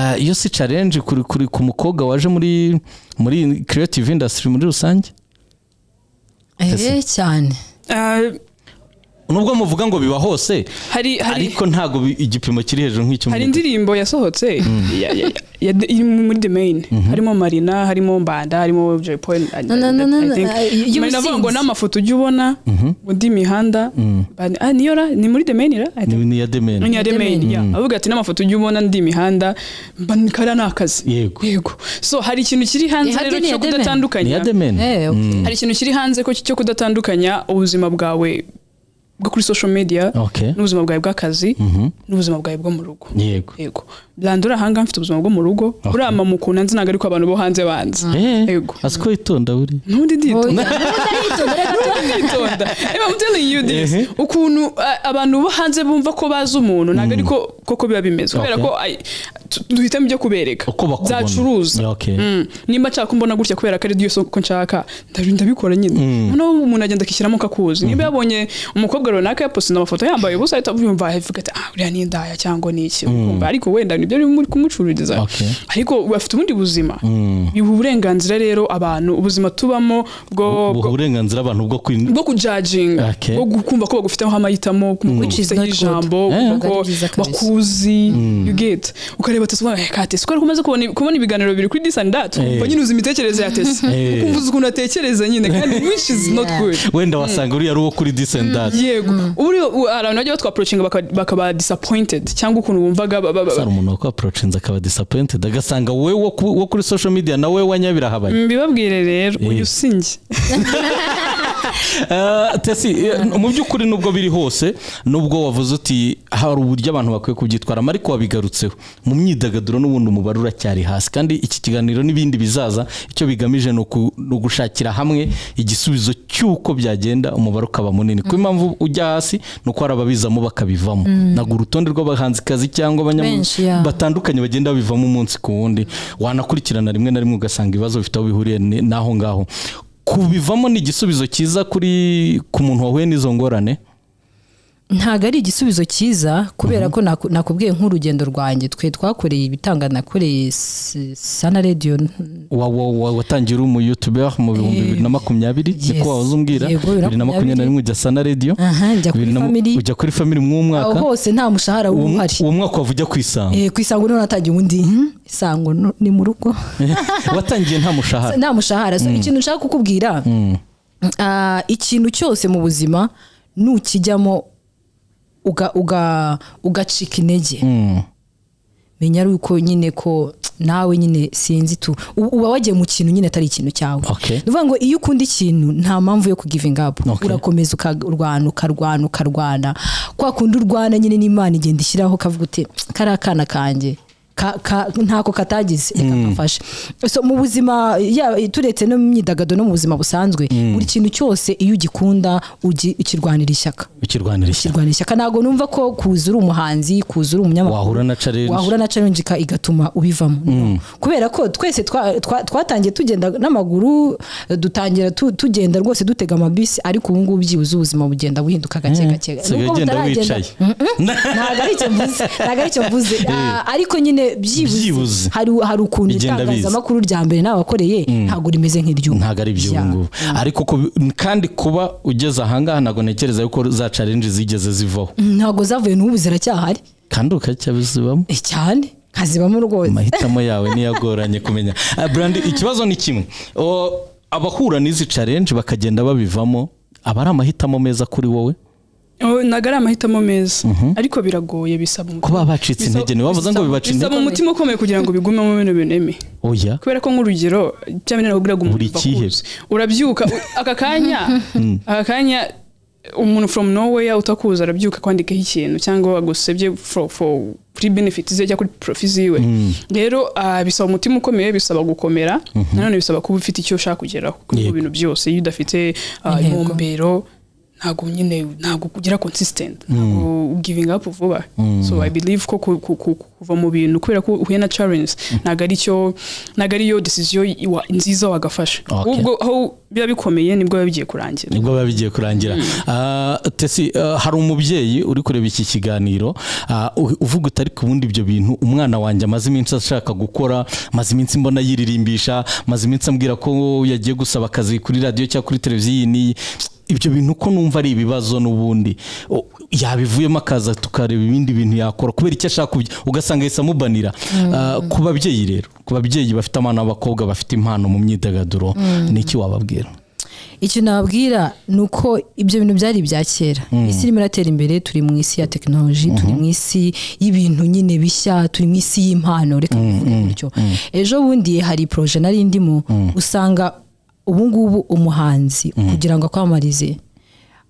Uh, iyo si challenge kuri, kuri, ku mukobwa waje muri muri creative industry muri rusange eh, cyane Ah, nubwo muvuga ngo biba hose hari hari ariko ntabwo bi- igipimo kiri hejuru nk'icyo hari mu- indirimbo yasohotse ya- ya- ya- ya- iri muri the main harimo marina harimo mbanda harimo jay paul I- No, no, no, I- I no, think. no, y'ubusinzi. marina avuga ngo n'amafoto ujya ubona mu ndi mihanda Bani- ah, niyo ra ni muri the main ra I think. ni ni iya demeni ni The Main. main ya avuga ati n'amafoto ujya ubona ndi mihanda mba ni- kariya ni akazi Yego. yego so hari ikintu kiri hanze Ihati rero ni iya The cyo ni Main. iya kudatandukanya demeni Eh, okay. hari ikintu kiri hanze ko cyo kudatandukanya ubuzima bwawe bwo kuri social media Okay. n'ubuzima bwawe bw'akazi n'ubuzima bwawe bwo mu rugo yego yego burandura ahangaha mfite ubuzima bwo mu rugo buriya mamukunda nzi ntabwo ariko abantu bo hanze banzi Eh, Yego. azi ko witonda buri ntundi Oya, nditonda ndaritonda, ndaritonda. nditonda Em, I'm telling you this Ehe. ukuntu a- abantu bo hanze bumva ko bazi umuntu ntabwo ariko koko biba bimeze kubera Okay. ko ai, tu- duhitamo ibyo kubereka uko bakubona byacuruza Yeah, okay. Mm. nimba nshaka ko mbona gutya kubera ko ari byo soko nshaka ndabi- ndabikora nyine noneho umuntu agenda akishyiramo akakuzi niba yabonye umukobwa runaka yapostinze amafoto yambaye ubusa ahita yumva avuga ati ah uriya ni indaya cyangwa ni iki Ukumva, ariko wenda nibyo biri muri kumucururiza Okay. ariko bafite ubundi buzima biha uburenganzira rero abantu ubuzima tubamo bwo buha uburenganzira abantu bwo kwin- bwo kujajinga Okay. bwo gukumva ko bagufiteho amahitamo Which is kumva not ijambo good. kumva Eh. ko Ntabwo ari byiza kabisa. bakuzi you get ukareba tese ubona "Eh, kate siko umaze kubona kubona ibiganiro biri kuri this and that ukumva Eh. nyine uzi imitekerereze ya tese Eh. ukumva uzi ukuntu atekereza nyine kandi which is not Yeah. good wenda wasanga uriya ari uwo kuri disendati yego uri u- hari abantu bajya batwapproachinga baka- bakaba disappointed cyangwa ukuntu bumvaga ba- ba- ba- hari umuntu wakwaporocinze akaba disappointed agasanga wowe wo ku- wo kuri social media nawe wanyabirahabanye mbibabwire rero Eh. uyu sinjye Eh, tesi eh, mu by'ukuri nubwo biri hose nubwo wavuze uti hari uburyo abantu bakwiye kubyitwaramo ariko wabigarutseho mu myidagaduro n'ubundi umubare uracyari hasi kandi iki kiganiro n'ibindi bizaza icyo bigamije ni uku- ni ugushakira hamwe igisubizo cy'uko byagenda umubare ukaba munini ku impamvu ujya hasi ni uko hari ababizamo bakabivamo ntabwo urutonde rw'abahanzikazi cyangwa abanyamuryango Benshi, yeah. batandukanye bagenda bivamo umunsi ku wundi wanakurikirana rimwe na rimwe ugasanga ibibazo bifite aho bihuriye ni- n'aho ngaho kubivamo ni igisubizo cyiza kuri ku muntu wahuye n'izo ngorane ntabwo ari igisubizo cyiza kubera ko naku- nakubwiye nk'urugendo rwanjye twe twakoreye ibitanga nakoreye S- sana radiyo Wa- wa- wa- watangiye uri umu youtuber mu bihumbi bibiri na makumyabiri niko Yes. wahoze umbwira Yego, bibiri na bibiri na makumyabiri na rimwe ujya sana radiyo Aha, njya kuri Bibiri na mu- Family. ujya kuri family aho mw'umwaka hose nta mushahara uwo mu- uhari uwo mwaka wavujya ku isanga Eh, ku isango niho natangiye ubundi hmm, isango no- ni mu rugo watangiye nta mushahara nta mushahara so ikintu nshaka kukubwira ah, ikintu cyose mu buzima nukijyamo uga- uga- ugacika intege Mm. menya ari uko nyine ko nawe nyine sinzi tu u- uba wagiye mu kintu nyine atari ikintu cyawe Okay. ni ukuvuga ngo iyo ukunda ikintu nta mpamvu yo kugivinga apu Okay. urakomeza ukarwana ukarwana ukarwana kwa kundi urwana nyine n'imana igenda ishyiraho ukavuga uti kariya kana kanjye ka- ka- ntako katagize reka kafashe so mu buzima ya- turetse no mu myidagaduro no mu buzima busanzwe buri kintu cyose iyo ugikunda ugi- ukirwanira ishyaka ukirwanira ishyaka ukirwanira ishyaka ntabwo numva ko kuza uri umuhanzi kuza uri umunyamakuru wahura na challenge wahura na challenge ka- igatuma ubivamo No. kubera ko twese twa- twa- twatangiye tugenda n'amaguru dutangira tu- tugenda rwose dutega amabisi ariko ubu ngubu byibuze ubuzima bugenda buhinduka gake gake usigaye Nubwo ugenda butaragenda- wicaye ntabwo ari icyo mvuze ntabwo ari icyo mvuze Ah, ariko nyine Byibuze. byibuze hari hari ukuntu Bigenda biza. itangazamakuru rya mbere nabakoreye ntabwo rimeze nk'iry'ubu ntabwo ari iby'ubu Yeah. ngubu ariko ku- kandi kuba ugeze ahangaha ntabwo ntekereza yuko za challenge zigeze zivaho ntabwo zavuye n'ubu ziracyahari kandi ukacyabizibamo Eh, cyane nkazibamo rwose amahitamo yawe niyagoranye kumenya Ah, Brandy, ikibazo ni kimwe O, abahura n'izi challenge bakagenda babivamo aba ari amahitamo meza kuri wowe Oh, ntabwo ari amahitamo meza ariko biragoye bisaba umutima. kuba bacitse Bisaba- intege ntibavuze ngo bisaba- bibace bisaba intege umutima ukomeye kugira ngo bigumemo bino bineme oya kubera ko nk'urugero cyangwa nyine nakubwira ngo umuntu Buri uva ikihe. kuzi. urabyuka u- aka kanya aka kanya umuntu from nowhere utakuzi arabyuka akwandikaho ikintu cyangwa agusebye for, for kuri benefit ze cyangwa kuri profit ziwe rero ah, bisaba umutima ukomeye bisaba gukomera nanone bisaba kuba ufite icyo ushaka kugeraho kuri Yego. ibyo bintu byose iyo udafite ah, Intego. intumbero ntabwo nyine ntabwo ugera consistent ntabwo giving up vuba so i believe ko ku- ku- ku- kuva mu bintu kubera ko uhuye na challenge ntabwo ari cyo ntabwo ariyo decision iwa- nziza wagafasha Okay. ahubwo aho biba bikomeye nibwo biba bigiye kurangira nibwo biba bigiye kurangira Ah, tesi ah, hari umubyeyi uri kureba iki kiganiro ah, u- uvuga utari ku bundi ibyo bintu umwana wanjye amaze iminsi ashaka gukora amaze iminsi mbona yiririmbisha amaze iminsi ambwira ko yagiye gusaba akazi kuri radiyo cyangwa kuri televiziyo iyi n'iyi ibyo bintu ko numva ari ibibazo n'ubundi O- yabivuyemo akaza tukareba ibindi bintu yakora kubera icyo ashaka kubya ugasanga yahise amubanira Ah, ku babyeyi rero ku babyeyi bafite abana b'abakobwa bafite impano mu myidagaduro ni iki wababwira icyo nababwira ni uko ibyo bintu byari ibya kera isi irimo iratera imbere turi mu isi ya tekinoloji turi mu isi y'ibintu nyine bishya turi mu isi y'impano reka tuvuge gutyo ejo bundi hari poroje nari ndimo usanga ubu ngubu umuhanzi kugira ngo akwamamarize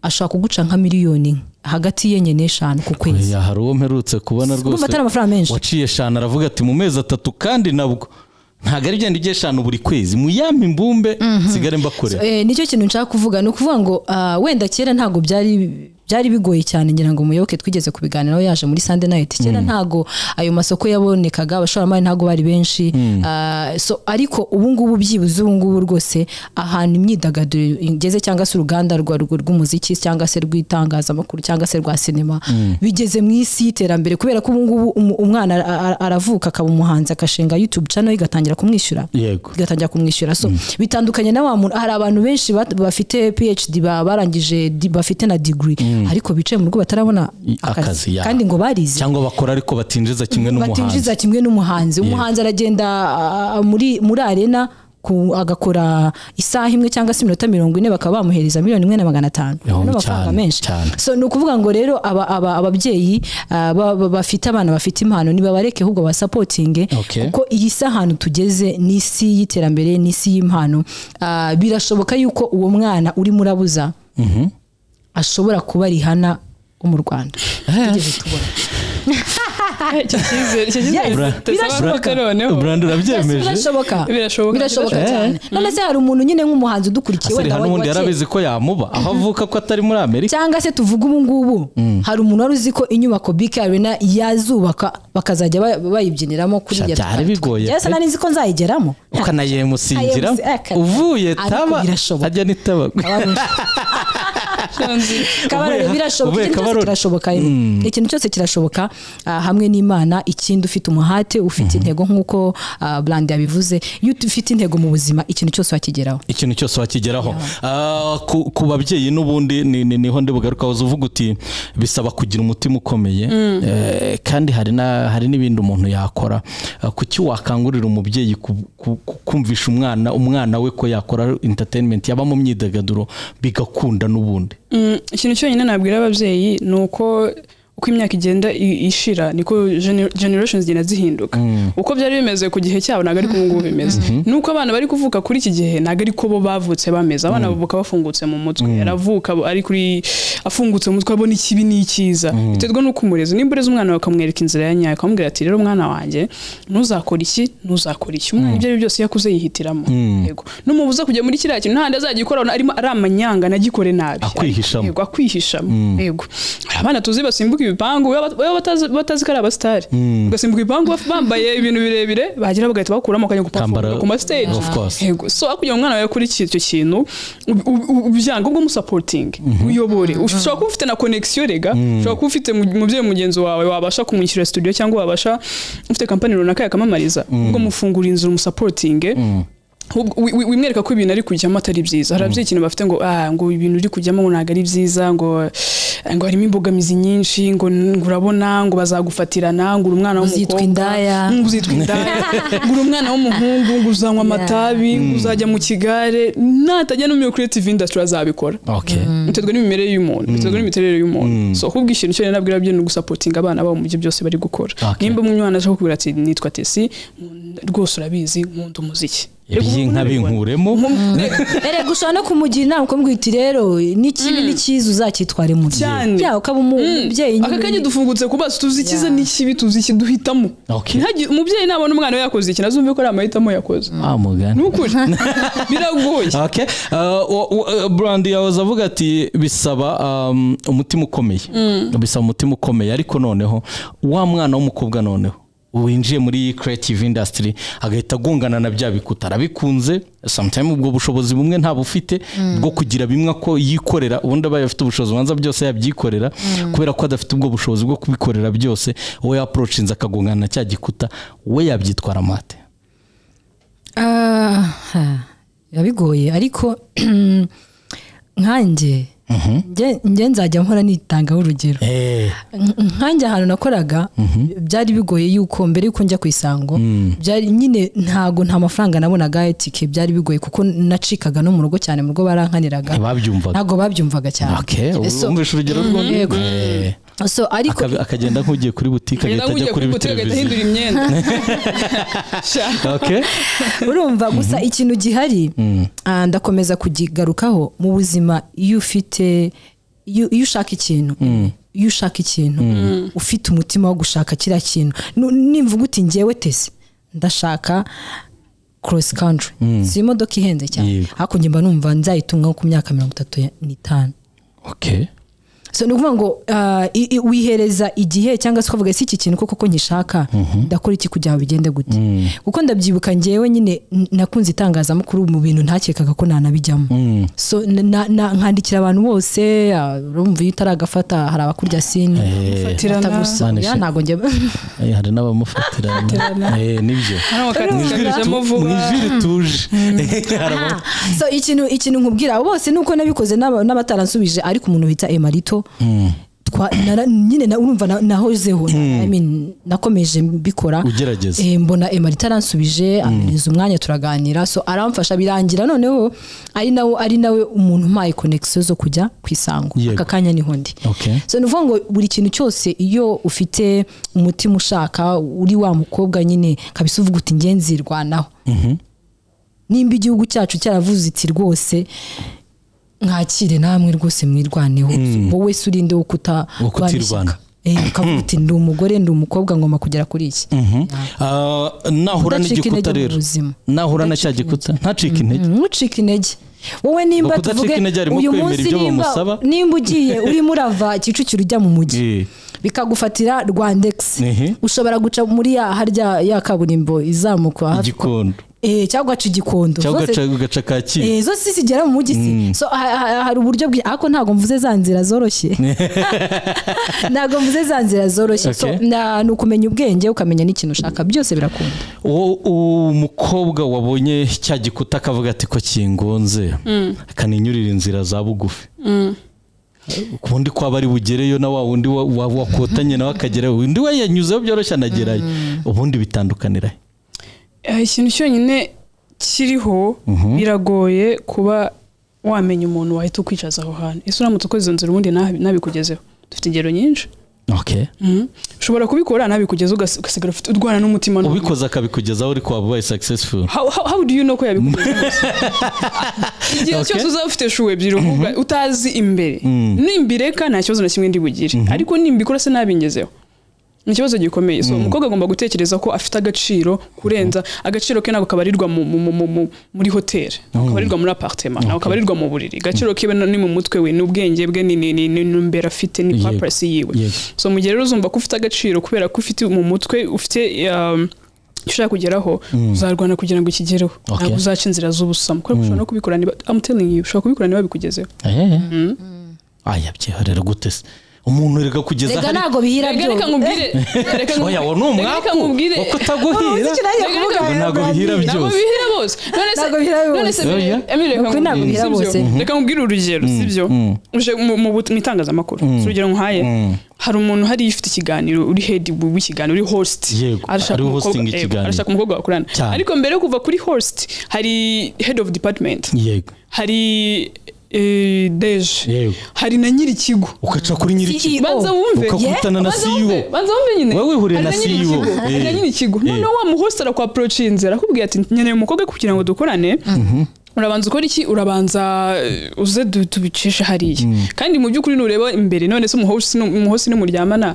ashobora kuguca nka miliyoni hagati y'enye n'eshanu ku kwezi Oya, hari uwo mperutse kubona kumva atari rwose amafaranga menshi waciye eshanu aravuga ati mu mezi atatu kandi nabwo ntabwo ari igenda ujya eshanu buri kwezi mu yampa imbumbe nsigare mbakorera Eh, nicyo kintu nshaka kuvuga ni ukuvuga ngo ah, wenda kera ntabwo byari byari bigoye cyane ngira ngo muyoboke twigeze kubiganiraho yaje muri Sunday night kera ntago ayo masoko yabonekaga abashoramari ntago bari benshi Ah, so ariko ubu ngubu byibuze ubu ngubu rwose ahantu imyidagaduro igeze cyangwa se uruganda rwa rw- rw'umuziki cyangwa se rw'itangazamakuru cyangwa se rwa sinema bigeze mu isi y'iterambere kubera ko ubu ngubu umu- umwana ara- ara- aravuka akaba umuhanzi agashinga YouTube channel igatangira kumwishyura yego igatangira kumwishyura so bitandukanye na wa muntu hari abantu benshi bat- bafite phd ba- barangije di- bafite na degree ariko bicaye mu rugo batarabona I- akazi, akazi ya. kandi ngo barize cyangwa bakora ariko batinjiza kimwe n'umuhanzi batinjiza kimwe n'umuhanzi umuhanzi aragenda ah, muri muri arena ku- agakora isaha imwe cyangwa se iminota mirongo ine bakaba bamuhereza miliyoni imwe na magana atanu Yo, Ni amafaranga cyane, menshi cyane. so ni ukuvuga ngo rero aba- aba- ababyeyi ah, ba- ba- bafite abana bafite impano nibabareke ahubwo basapotinge Okay. kuko iyi si ahantu tugeze ni isi y'iterambere ni isi y'impano Ah, birashoboka yuko uwo mwana urimo urabuza ashobora kuba rihana wo mu rwanda Tigeze tubona icyo cyizere icyo cyizere Yes, birashoboka. burandi urabyemeje birashoboka Birashoboka. birashoboka Eh. cyane none se hari umuntu nyine nk'umuhanzi udukurikiye aseri wenda hano wa- ubundi wa kera. yarabizi ko yamuba aho avuka ko atari muri amerika cyangwa se tuvuge ubu ngubu hari umuntu wari uzi ko inyubako bk arena yazubaka bakazajya ba- bayibyiniramo kuri Sha, byari bigoye yasa pe. nari nzi ko nzayigeramo ukanayemusingira Ayemusi- eh, kare. uvuye Ariko taba birashoboka. ajya n'itaba kabarore Ubuye- birashoboka ubuye ikintu cyose Kabarore. kirashoboka rero. ikintu cyose kirashoboka ah, hamwe n'imana ikindi ufite umuhate ufite intego nk'uko ah, brand yabivuze iyo ufite intego mu buzima ikintu cyose wakigeraho ikintu cyose wakigeraho Ah, ku, ku babyeyi n'ubundi ni, ni, niho ndibugaruka waza uvuga uti bisaba kugira umutima ukomeye Eh, kandi hari na hari n'ibindi umuntu yakora Ah, kuki wakangurira umubyeyi ku- ku- ku- kumvisha umwana umwana we ko yakora entertainment yaba mu myidagaduro bigakunda n'ubundi Mm, ikintu cyonyine nabwira ababyeyi ni uko uko imyaka igenda i- ishira niko gener- generations zigenda zihinduka uko byari bimeze ku gihe cyabo ntabwo ari ko ubu ngubu bimeze nuko abana bari kuvuka kuri iki gihe ntabwo ari ko bo bavutse bameze abana bavuka bafungutse mu mutwe aravuka abo- ari kuri afungutse mu mutwe abona ikibi n'ikiza biterwa n'uko umurezi nimba ureze umwana wawe ukamwereka inzira ya nyayo ukamubwira ati rero mwana wanjye ntuzakora iki ntuzakora iki umwana ibyo ari byo byose iyo akuze yihitiramo yego numubuza kujya muri kiriya kintu nta azagikora arimo ari amanyanga anagikore nabi Akwihishamo. yego akwihishamo yego hari abana tuzi basimbuka ibipangu baba baba batazi batazi ko ari abasitari bagasimbuka ibipangu baf- bambaye ibintu birebire bagira bagahita bakuramo akajya Kambara- gupafomera ku mastage of course. yego so aho kugira ngo umwana wawe akore iki- icyo kintu u- u- u- ubyanga ubwo umusapotinge uyobore ushobora kuba ufite na connection rega ushobora kuba ufite mu- umubyeyi mugenzi wawe wabasha kumwishyura studio cyangwa wabasha ufite kampani runaka yakamamariza ubwo mufungura inzu umusapotinge ahubwo wi- wi- wimwereka ko ibintu ari kujyamo atari byiza hari ababyeyi ikintu bafite ngo ah ngo ibintu uri kujyamo ngo ntabwo ari byiza ngo ngo harimo imbogamizi nyinshi ngo ngo urabona ngo bazagufatirana ngo uri umwana Uzitwa w'umukobwa indaya. Mm, ngo uzitwa indaya ngo uri umwana w'umuhungu ngo uzanywa amatabi ngo uzajya mu kigare natajya no muri creative industry azabikora okay. biterwa n'imimerere y'umuntu biterwa n'imiterere y'umuntu so ahubwo ikintu cyonyine nabwira ababyeyi ni ugusapotinga abana babo mu byo byose bari gukora Okay. nimba umwana ashaka kubwira ati nitwa tesi nkunda- rwose urabizi nkunda umuziki iby'inka binkuremo erega ushobora no kumugira inama ukamubwira uti rero n'ikibi n'ikiza uzacyitware mu gihe Cyane. ya ukaba umubyeyi aka kanya dufungutse ku maso tuzi icyiza Yeah. n'ikibi tuzi ikiduhitamo Okay. Ntihagire- umubyeyi nabona umwana we yakoze ikintu azumve ko ari amahitamo yakoze ah mugani ni ukuri biragoye Okay. Uh, wa- wa- Brandi yahoze avuga ati bisaba um, umutima ukomeye bisaba umutima ukomeye ariko noneho wa mwana w'umukobwa noneho winjiye muri creative industry agahita agongana na bya bikuta arabikunze sometime ubwo bushobozi bumwe ntabwo ufite bwo kugira bimwe ko yikorera ubundi abaye afite ubushobozi banza byose yabyikorera kubera ko adafite ubwo bushobozi bwo kubikorera byose we yaprochinze akagongana na cya gikuta we yabyitwara amate biba bigoye ariko nkanjye nge- nge nzajya mpora nitangaho urugero eh Nk- nkanjye ahantu nakoraga byari bigoye yuko mbere yuko njya ku isango byari nyine ntago nta mafaranga nabonaga ya tike byari bigoye kuko nacikaga no mu rugo cyane mu rugo barankaniraga ntibabyumvaga ntago babyumvaga cyane Okay, So- wumvishe urugero rw'undi Eh. so ariko Akabi- akagenda nk'ugiye kuri butike agahita ajya kuri agahita televiziyo ahindura imyenda Sha. Okay. urumva gusa ikintu gihari ah, ndakomeza kukigarukaho mu buzima iyo ufite iyo iyo ushaka ikintu iyo ushaka ikintu ufite umutima wo gushaka kiriya kintu Nu- nimvuga uti ngewe tese ndashaka cross country si imodoka ihenze cyane Yego. ariko njye mba numva nzayitunga nko ku myaka mirongo itatu ya- n'itanu Okay. so ni ukuvuga ngo ah, i- i- wihereza igihe cyangwa se ukavuga ese iki kintu koko ko nkishaka ndakora iki kugira ngo bigende gute kuko ndabyibuka ngewe nyine n- nakunze itangazamakuru mu bintu ntakekaga ko nanabijyamo so na- na- na- nkandikira abantu bose ah, urumva iyo utaragafata hari abakurya sini Fatirana. Mane atagusubira she. ntago njya Eh, hari n'abamufatira Eh, nibyo hano Mu bakatijwe ijwi kujyamo ritu- mu vuba ijwi rituje Hari abam- so ikintu ikintu nkubwira bose nuko nabikoze n'aba- n'abataranshubije ariko umuntu bita emarito twa- nara- nyine na- urumva na- nahozeho I mean, nakomeje mbikora Ugerageza. Eh, mbona emarito aransubije ampereza umwanya turaganira so aramfasha birangira noneho ari nawe ari nawe umuntu umpaye konegisiyo zo kujya ku isango Yego. aka kanya niho ndi Okay. so ni ukuvuga ngo buri kintu cyose iyo ufite umutima ushaka uri wa mukobwa nyine kabisa uvuga uti nge nzirwanaho nimba igihugu cyacu cyaravuze iti rwose mwakire namwe rwose mwirwaneho wowe se urinde wo Wo kutirwana. kutarwana ukavuga uti ndi umugore ndi umukobwa ngomba kugera kuri iki Mhm. Ah, nahura Kudacika n'igikuta intege mu rero buzima. nahura na cya gikuta ntacike intege ntucike intege wowe nimba Ngo kudacika tuvuge intege harimo uyu kwemera munsi ibyo nimba bamusaba. nimba ugiye urimo urava kicukiro ujya mu mujyi Eh, bikagufatira rwandex Ehe. ushobora guca muri ya harya ya kaburimbo izamuka hafi- igikondo Eh, cyangwa ugaca igikondo cyangwa Zose- ugaca- ugaca kacyiru Eh, zose zigera mu mujyi si so ha- ha- hari uburyo bwi ariko ntabwo mvuze za nzira zoroshye ntabwo mvuze za nzira zoroshye so Okay. na- ni ukumenya ubwenge ukamenya n'ikintu ushaka byose birakunda uwo umukobwa wabonye cya gikuta akavuga ati ko kingunze akaninyurira inzira za bugufi ubundi kwaba ari bugereyo na wa wundi wa- wa- wakotanye nawe akagerayo undi we yanyuzeho byoroshye anagerayo ubundi bitandukanira he? Eh, ikintu cyonyine kiriho biragoye kuba wamenya umuntu wahita ukwicaza aho hantu ese uramutse ukoze izo nzira ubundi ntabi- ntabikugezeho dufite ingero nyinshi Okay. Mhm. ushobora kubikora ntabikugeza ugasi- ugasigara ufite- urwana n'umutima n'ubu- ubikoze akabikugezaho ariko waba ubaye successful How, how, how do you know ko yabikugezeho igihe Okay. cyose uzaba ufite shuwe ebyiri ukuvuga utazi imbere nimbireka nta kibazo na kimwe ndi bugire ariko nimbikora se ntabingezeho ni ikibazo gikomeye so umukobwa agomba gutekereza ko afite agaciro kurenza agaciro ke ntabwo kabarirwa mu, mu, mu, mu, mu, muri hoteli ntabwo kabarirwa muri apartema ntabwo kabarirwa mu buriri agaciro kiwe no- ni mu mutwe we ni ubwenge bwe ni ni- ni- ni numbera afite ni Yego. purpose yiwe Yego. so mu gihe rero uzumva ko ufite agaciro kubera ko ufite mu mutwe ufite um, icyo ushaka kugeraho uzarwana kugira ngo ikigereho Okay. ntabwo uzaca inzira z'ubusamo kubera ko ushobora no kubikora niba I'm telling you ushobora kubikora niba bikugezeho Eh. Ah, yabyiharira gute se umuntu reka kugeza rega hari- ntabwo bihira reka reka nkubwire reka oya nkubwire- wo ni reka umwaku nkubwire wo kutaguhira Reka ntabwo bihira ntabwo byose bihira bose none se Ntabwo bihira none se bose. Emily- Oya. Emily, reka Ukuri ntabwo bihira nkubwire, sibyo? bose. reka nkubwire urugero sibyo uje mu mu but- mu itangazamakuru si urugero nkuhaye hari umuntu hariya ufite ikiganiro uri head w'ikiganiro uri host Yego, arashaka ari umukobwa- hosting yego, ikiganiro. arashaka umukobwa bakorana Cyane. ariko mbere yo kuva kuri host hari head of department yego hari eh, deje Yego. hari na nyiri ikigo ugaca kuri nyiriki CEO. banza wumve Ukakutana na Banza CEO. wumve, banza wumve nyine Wowe wihuriye na Hari nyiri CEO. ikigo, hari na Eh. nyiri ikigo Eh. noneho wa muhosi arakwaporochinze arakubwira ati nkeneye umukobwa kugira ngo dukorane urabanza ukora iki urabanza eh, uze du- tubicishe hariya kandi mu by'ukuri nureba imbere none se umuhosi nu- umuhosi numuryamana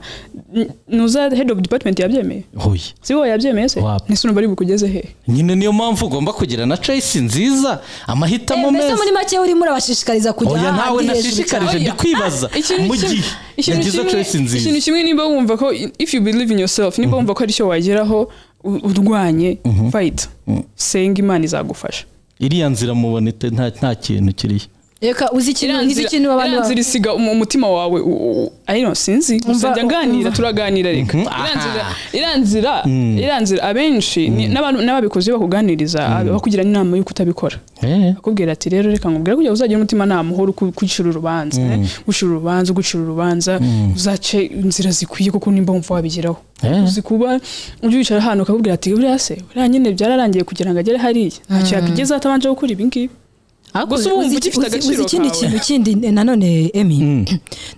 n- nuza head of department yabyemeye hoye si wowe yabyemeye se Wapi. nese urumva ari bukugeze he nyine niyo mpamvu ugomba kugira na choice nziza Eh, amahitamo mbese muri meza make urimo urabashishikarira kujya oya ahandi ntawe hejuru nashishikarije cyane. ndi kwibaza ikintu mu kimwe- gihe ikintu yagize kimwe- choice ikintu nziza kimwe niba wumva ko if you believe in yourself niba wumva ko ari cyo wageraho u- urwanye fight senga imana izagufasha iriya nzira mubonete nta nta kintu kiriho reka uzi ikintu Iriya uzi nzira- ikintu abantu iriya nzira isiga umu- umutima wawe u- u- u- I don't know, sinzi gusa Umva- njya nganira umva. turaganira reka Mhm, Iriya nzira- aha. iriya nzira iriya nzira abenshi ni- n'abantu- n'ababikoze iyo bakuganiriza bakugira n'inama y'uko utabikora eh akubwira ati rero reka nkubwire kugira ngo uzagira umutima nta muhoro kwicira urubanza gucira urubanza gucira urubanza uzace inzira zikwiye kuko nimba wumva wabigeraho Eh. uzi kuba ujya wicara ahantu ukakubwira ati buriya se buriya nyine byararangiye kugira ngo agere hariya ntacyo yakigeza atabanje gukora ibi ngibi Ariko Gusa uzi- wumva uzi- ugifite uzi- agaciro uzi ikindi kawe. kintu kindi nanone emi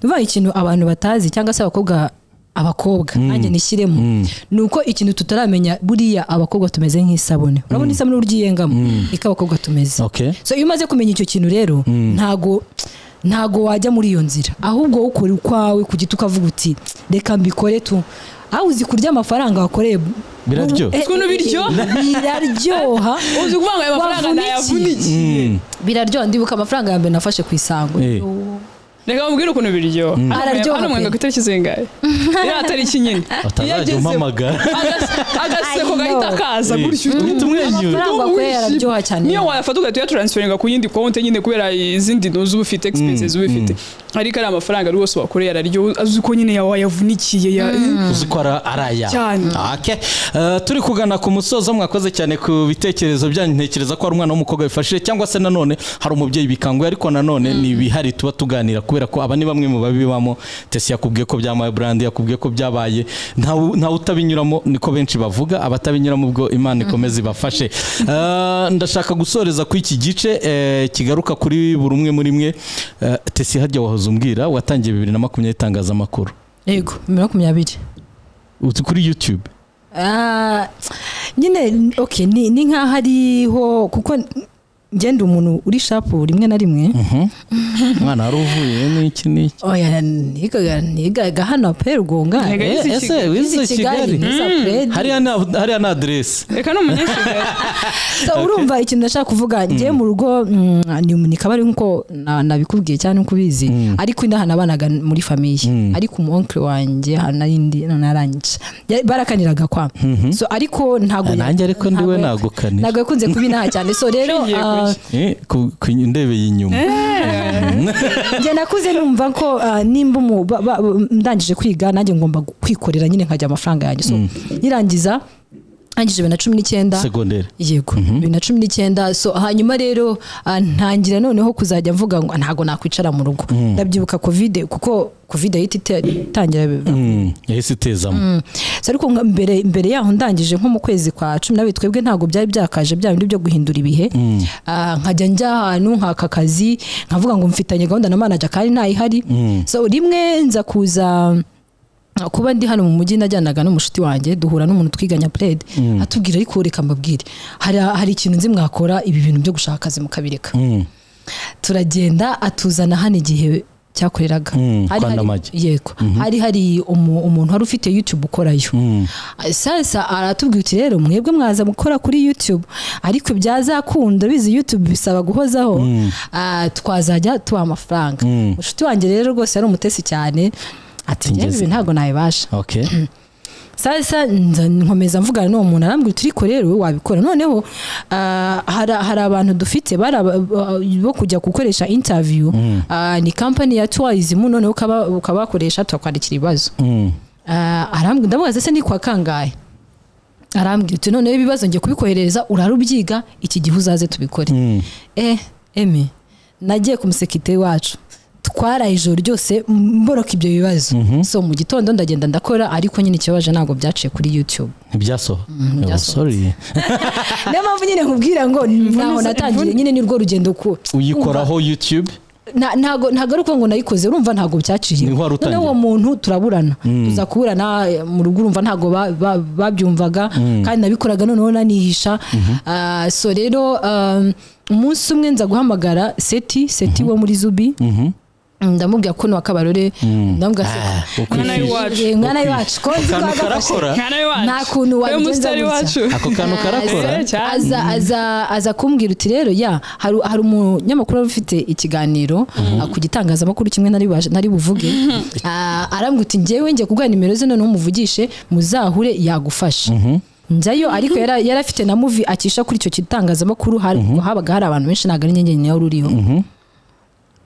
nuvuga ikintu abantu batazi cyangwa se abakobwa abakobwa nanjye nishyiremo ni uko ikintu tutaramenya buriya abakobwa tumeze nk'isabune urabona isabune uburyo iyengamo niko abakobwa tumeze okay so iyo umaze kumenya icyo kintu rero ntago ntago wajya muri iyo nzira ahubwo wowe ukora ukwawe ku giti ukavuga uti reka mbikore tu aho uzi kurya amafaranga wakoreye Biraryoha. Eh, Uzi ukuntu biryoha? biraryoha uzi kuvuga ngo aya mafaranga Wavunikiye. ntayavunikiye biraryoha ndibuka amafaranga ya mbere nafashe ku isango Eh. reka mubwire ukuntu biryoha Araryoha hano mwenga pe. ku itariki zingahe iriya tariki nyine batazajya umpamagara Agas- agaseko I know. gahita kaza gutyo uhita umwenyura amafaranga Wishimye. kubera araryoha cyane niyo wayafata ugahita uyataransiferinga ku yindi konti nyine kubera izindi ntu zuba ufite egipensi zuba ufite ariko ari amafaranga rwose wakoreye araryoha azi ko nyine yawe yavunikiye ya uzi ko ara- ari aya Cyane. Okay. Eh, turi kugana ku musozo mwakoze cyane ku bitekerezo byanyu ntekereza ko hari umwana w'umukobwa bifashije cyangwa se nanone hari umubyeyi bikanguye ariko nanone ni ibihari tuba tuganira kubera ko aba ni bamwe mu babibamo tesi yakubwiye ko byabaye burandi yakubwiye ko byabaye ntawe ntawe utabinyuramo niko benshi bavuga abatabinyuramo ubwo imana ikomeze ibafashe Eh, ndashaka gusoreza kuri iki gice eh, kigaruka kuri buri umwe muri mwe Eh, tesi hajya wahoze umbwira watangiye bibiri na makumyabiri itangazamakuru yego bibiri na makumyabiri Uzi kuri youtube Ah, nyine okay ni ni nkaho ariho kuko ngenda umuntu uri shapu rimwe na rimwe umwana wari uvuye n'iki n'iki oya nigaga nigaga hano pe rwonga Nigaga Eh, izi ese Kigali. wize Izi kigali niza Fred. hariya ni- hariya ni aderesi reka ni umunyakigali So, urumva ikintu ndashaka kuvuga ngiye mu rugo mm, ni nikaba ari nkuko na- nabikubwiye cyane uko ubizi ariko ndahanabanaga muri famiye ariko umu oncle wanjye hanarindi nararangica barakaniraga kwa so ariko ntago nanjye ariko ndiwe nagukanira ntago yakunze kuba inaha cyane so rero Nshingiye ku ah, iki? Eh, ku ku ndebeye inyuma njye nakuze numva ko ah, nimba umu- ba- ba- ndangije kwiga nanjye ngomba gu- kwikorera nyine nkajya amafaranga yanjye so nirangiza ndangije bibiri na cumi n'icyenda segonderi yego bibiri na cumi n'icyenda so hanyuma rero ah, ntangira noneho kuzajya mvuga ngo ntago nakwicara mu rugo ndabyibuka covid kuko covid yahita ite- itangira Mm, yahise itezamo So, ariko nka- mbere mbere yaho ndangije nko mu kwezi kwa cumi n'abiri twebwe ntabwo byari byakaje bya bindi byo guhindura ibihe Ah, nkajya njya ahantu nkaka akazi nkavuga ngo mfitanye gahunda na manager kandi ntayihari so rimwe nza kuza ah, kuba ndi hano mu mujyi najyanaga n'umushuti wanjye duhura n'umuntu twiganya pled atubwira ariko reka mbabwire hari, hari ikintu nzi mwakora ibi bintu byo gushaka akazi mukabireka Mm, turagenda atuzana hano igihe cyakoreraga Mm, Hari kwa hari- Ndamage. yego hari hari umu- umuntu wari ufite youtube ukorayo sasa aratubwira uti rero mwebwe mwaza gukora kuri youtube ariko ibyazakunda bizi youtube bisaba guhozaho ah, twazajya tubaha amafaranga Mm. mushuti wanjye rero rwose yari umutesi cyane ati Ati, njyewe ngeze." ibi ntabwo nabibasha okay sasa nza- nkomeza mvugana n'uwo muntu arambwira turiko rero wowe wabikora noneho ah, hari hari abantu dufite bari aba- ba- bo kujya gukoresha interview ah, ni company ya tourism noneho ukaba- ukabakoresha tukakwandikira ibibazo Mm, Ah, arambwira ndamubaza se ni kwa kangahe arambwira uti noneho ibibazo ngiye kubikohereza urarubyiga iki gihe uzaze tubikore mm. eh eme nagiye ku musekiteri wacu twaraye ijoro ryose mboroka ibyo bibazo so mu gitondo ndagenda ndakora ariko nyine ikibabaje ntabwo byaciye kuri youtube ntibyasohoka Oh, ntibyasohotse. sorry niyo mpamvu nyine nkubwira ngo ntaho natangiriye nyine ni rwo rugendo ku uyikoraho youtube Na- ntago ntago ari ukuvuga ngo nayikoze urumva ntago byaciye Ni ho wari noneho utangiye. uwo muntu turaburana tuza kuburana eh, mu rugo urumva ntago ba- ba- babyumvaga kandi nabikoraga noneho nanihisha Ah, so rero ah, umunsi umwe nza guhamagara seti seti wo muri zubi ndamubwira ko ni wa kabarore ndamubwira Ah, se ukwifishi. Mwana w'iwacu. Eh, mwana w'iwacu ko nzi ko akantu wagafashe karakora nta nawe wacu nta kuntu we wabigenza musitari gutya. wacu ako kantu karakora Eh, cyane. aza aza aza kumbwira uti rero ya hari hari umunyamakuru wari ufite ikiganiro ah, ku gitangazamakuru kimwe nari baje- nari buvuge Ah, arambwira uti njyewe njye kuguha nimero ze noneho umuvugishe muzahure yagufasha njyayo ariko yara- yari afite na muvi acisha kuri icyo gitangazamakuru hari- habaga hari abantu benshi ntabwo ari njye njyenyine wari uriho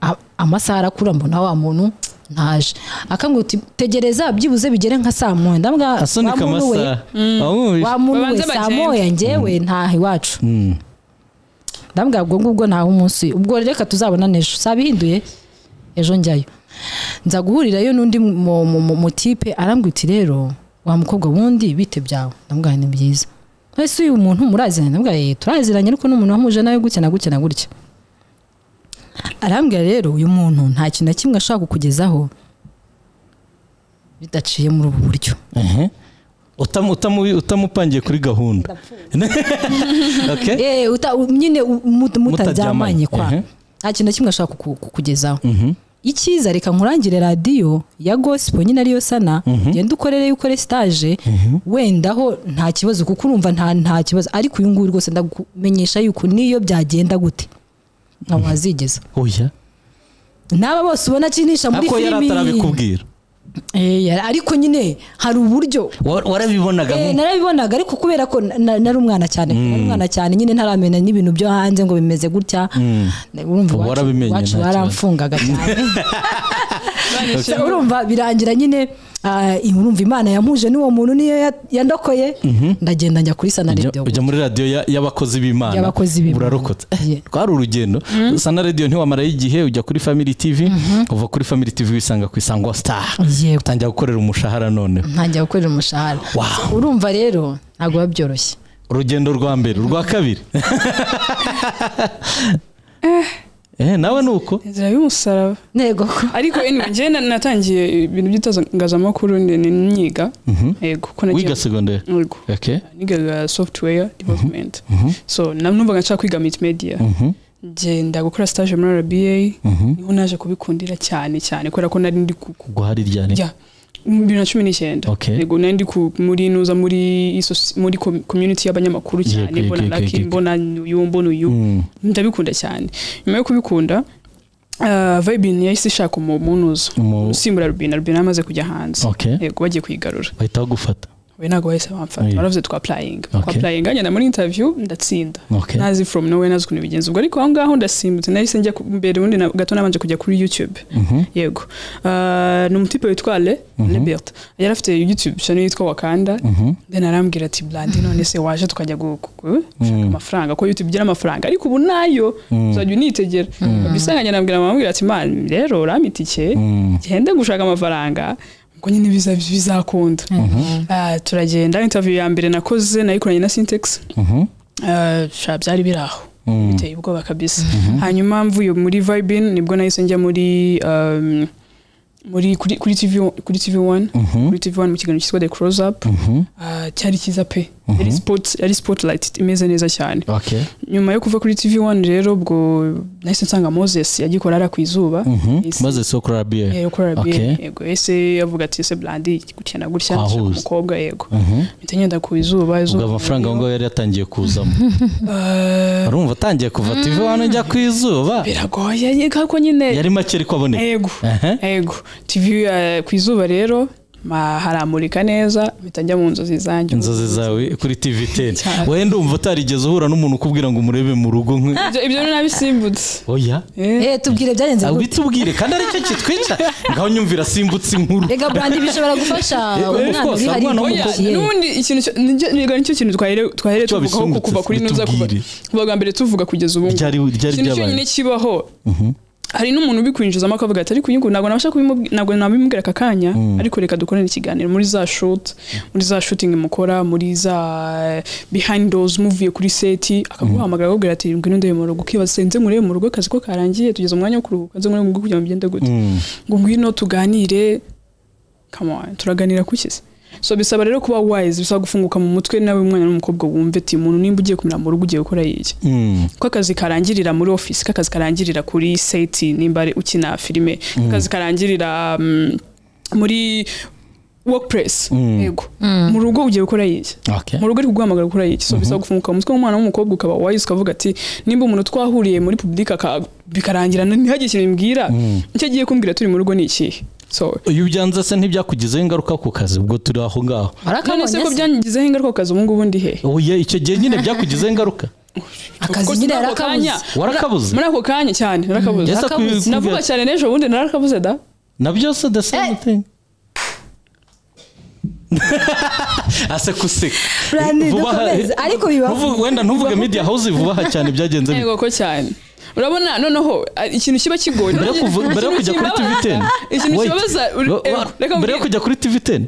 A- amasaha arakura mbona wa muntu ntaje akambwira uti tegereza byibuze bigere nka saa moya ndabwira wa asunika muntu we amasaha wamwumvishe wa muntu we Babanze saa bagende. moya njyewe ntaha iwacu ndambwira ubwo ngubwo ntaha umunsi ubwo reka tuzabona n'ejo sabihinduye ejo njyayo nza guhurirayo n'undi mu- mu- mu- mutipe arambwira uti rero wa mukobwa wundi bite byawe ndambwira ni byiza ese uyu muntu muraziranye ndambwira yeye turaziranye ariko n'umuntu wamuje nawe gutya na gutya na gutya arambwira rero uyu muntu nta kintu na kimwe ashobora kukugezaho bidaciye muri ubu buryo Ehe. Utamu- utamu- utamupangiye kuri gahunda okay eh uta u- nyine u- mut- Mutaryamanye, mutaryamanye kwa ehe. nta kintu na kimwe ashaka kuku- kukugezaho icyiza reka nkurangire radiyo ya gosipo nyine ariyo sana genda ukorereyo ukore sitaje wenda ho nta kibazo kuko urumva nta nta kibazo ariko uyu nguyu rwose ndakumenyesha yuko niyo byagenda gute ntabwo wazigeza oya n'aba bose ubona akinisha muri ako yari filimi atarabikubwira Eh, yari- ariko nyine hari uburyo Wa- warabibonaga Eh, nko- narabibonaga ariko kubera ko na- na- nari umwana cyane nari umwana cyane nyine ntaramenya n'ibintu byo hanze ngo bimeze gutya Ubu urumva iwacu- warabimenye, nta iwacu kibazo. baramfungaga cyane Gusa urumva birangira nyine ah, urumva imana yamuje n'uwo muntu niyo ya- yandokoye ndagenda njya kuri Ujya- sanaredi ujya muri radiyo ya- y'abakozi b'imana Y'abakozi b'Imana. urarokotse Yeah. twari urugendo sana radiyo ntiwamarayo igihe ujya kuri family tv uva kuri family tv wisanga ku isango star Yego. utangira gukorera umushahara noneho ntangira gukorera umushahara Wow. urumva rero ntabwo biba byoroshye urugendo rwa mbere urwa kabiri eh nawe ni uko inzira y'umusaraba ntego ko ariko anyway, njyewe na- natangiye ibintu by'itangazamakuru ni ni- niga yego ko nagiye wiga segonderi yego okay nigaga software development so na- numvaga nshaka kwiga multimedia ngenda gukora stage muri RBA niho naje kubikundira cyane cyane kubera ko nari ndi ku ku- guhari ryari ya bibiri na cumi n'icyenda Okay. yego nari ndi ku- muri nuza muri isosi- muri com- community y'abanyamakuru cyane Yego, yego, mbona yego, laki yego. mbona uyu mbona uyu Mm. ndabikunda cyane nyuma yo kubikunda ah, vibin yahise ishaka umu- umunuza Umu- usimbura rubina rubina yamaze kujya hanze Okay. yego bagiye kuyigarura bahita bagufata we ntabwo bahise bamfata Oya. baravuze twapurayinga Okay. twapurayinga ngenda muri interview ndatsinda Okay. nazi from nowhere nazi ukuntu bigenza ubwo ariko aho ngaho ndasimbutse nahise njya ku- mbere ubundi na- gato nabanje kujya kuri youtube yego Ah, ni umutipe witwa le lebert yari afite youtube channel yitwa wakanda then arambwira ati blandi none se waje tukajya gu- gu- gu- gushaka amafaranga ko youtube igira amafaranga ariko ubu nayo uzajya unitegera bisanganye arambwira mama ambwira ati man rero urampa itike genda gushaka amafaranga ngo nyine biza- bizakunda Ah, turagenda interview ya mbere nakoze nayikoranye na syntax Ah, sha byari biri aho biteye ubwoba kabisa hanyuma mvuye muri vibin nibwo nahise njya muri um, muri kuri kuri TV kuri TV 1 kuri TV 1 mu kiganiro cyitwa The Close Up Ah, cyari cyiza pe yari spot yari spotlight imeze neza cyane okay nyuma yo kuva kuri TV 1 rero ubwo nahise nsanga Moses yagikora ara ku izuba Yahise- maze si ukora biye yego kuri RBA Okay. yego ese avuga ati ese blandi gutya na gutya Wahuza. nshaka umukobwa yego mpita ngenda ku izuba ubwo izuba amafaranga aho ngaho yari yatangiye kuzamo Ah, urumva atangiye kuva tv wano njya ku izuba biragoye yego ariko nyine yari make ariko aboneka yego Aha. yego tv eh, ku izuba rero ma- haramurika neza mpita njya mu nzozi zanjye inzozi zawe kuri tv teni Cyane. wowe ndumva utarigeze uhura n'umuntu ukubwira ngo umurebe mu rugo nk Ibyo- ibyo ni nabisimbutse oya Eh, eh tubwire byagenze gute bitubwire kandi aricyo kitwica ngaho nyumvira asimbutse inkuru rega burandi bishobora gufasha Eh, umwana of course, uri hariya umwana mu w'umukobwa- kiye. n'ubundi ikintu cyo- nicyo- nigana nicyo kintu twahere- twahereye Cyo tuvugaho ku- bisungutse, kuva kuri nuza kuva bitubwire. kuva bwa mbere tuvuga kugeza ubu ngubu. Ryari- ryari ikintu ryabaye? cyonyine kibaho hari n'umuntu ubikwinjizamo akavuga ati ariko uyu nguyu ntabwo nabasha kubimubwira ntabwo nabimubwira aka kanya ariko reka dukorane ikiganiro muri za shoot muri za shooting mukora muri za behind doors muvuye kuri seti akaguhamagara akakubwira ati ngwino ndebe mu rugo ukibaza se nze murebe mu rugo akazi ko karangiye tugeze umwanya wo kuruhuka nze murebe mu rugo kugira ngo bigende gute ngo ngwino tuganire come on turaganira kuki se so bisaba rero kuba wise bisaba gufunguka mu mutwe nawe umwana n'umukobwa wumve ati umuntu nimba ugiye kumira mu rugo ugiye gukora iki Mm. ko akazi karangirira muri office ko akazi karangirira kuri seti nimba ari ukina filime ko akazi karangirira um, muri workplace yego mu rugo ugiye gukora iki Okay. mu rugo uri kuguhamagara gukora iki so bisaba gufunguka mu mutwe w'umwana w'umukobwa ukaba wise ukavuga ati nimba umuntu twahuriye muri public aka- bikarangira ntihagire ikintu bimbwira icyo agiye kumbwira turi mu rugo ni ikihe so iyo ubyanze se ntibyakugizeho ingaruka ku kazi ubwo turi aho ngaho warakabonye none se ko se? byangizeho ingaruka ku kazi ubu ngubu ndi he oya icyo gihe nyine byakugizeho ingaruka akazi Kuko nyine muri ako yarakabuze kanya- Warakabuze? muri ako kanya cyane narakabuze Yes, Akabuze. akwiye navuga kubwira- cyane n'ejo bundi narakabuze da na byose the same Eh. thing ase kuseka Brandon, Vuba aha- dukomeze. Ariko bibaho. Ntuvu- wenda ntuvuge media house vuba aha cyane byagenze bite. yego ko cyane urabona noneho a- ikintu kiba kigoye mbere yo kuva- mbere yo kujya kuri tv ten ikintu Wait. kibabaza uri- Wa- wa- reka mbere yo mbwire. kujya kuri tv ten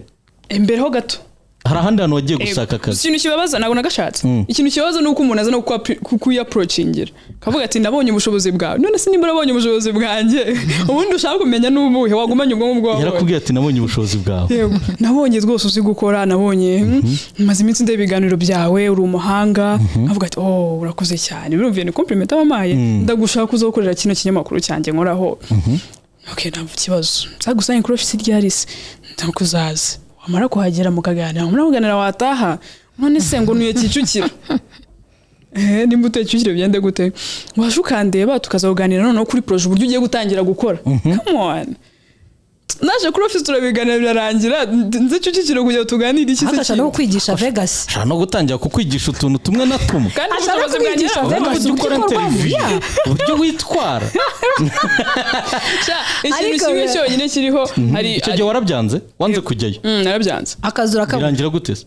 imbere ho gato hari ahandi hantu wagiye Yego. gushaka akazi ikintu kibabaza ntabwo nagashatse ikintu kibabaza ni uko umuntu aza no kukuappro- kukuyaprocingira kavuga ati ndabonye ubushobozi bwawe none se nimba urabonye ubushobozi bwanjye ubundi ushaka kumenya n'ubuhe wagumanye ubwonko bwawe yarakubwiye ati nabonye ubushobozi bwawe Yego. nabonye rwose uzi gukora nabonye mm, maze iminsi ndeba ibiganiro byawe uri umuhanga avuga ati oh urakoze cyane birumviye ni compliment abamaye ndagushaka uzakorera kino kinyamakuru cyanjye nkoraho ok ntabwo ikibazo nzagusanye kuri ofisi ryarisi ndakuzaza wamara kuhagera mukaganira wamara kuganira wataha none se ngo nuye kicukiro Eh, nimba utekishyure byende gute waje ukandeba tukaza kuganira noneho kuri proje uburyo ugiye gutangira gukora come on naje kuri office turabiganira birarangira nze cyukikire kugira ngo tuganire iki se agashaka no kindi? kwigisha vegas ashaka no gutangira kukwigisha utuntu tumwe na tumwe kandi Ashaka ubushobozi bwanjye kwigisha ntabwo uburyo Vegas ujya ukora uburyo ukorwamo, interview yeah. uburyo witwara nshya ikintu Ariko kimwe we- cyonyine kiriho hari icyo gihe warabyanze wanze kujyayo Mm, narabyanze akazu rakabura birangira gute se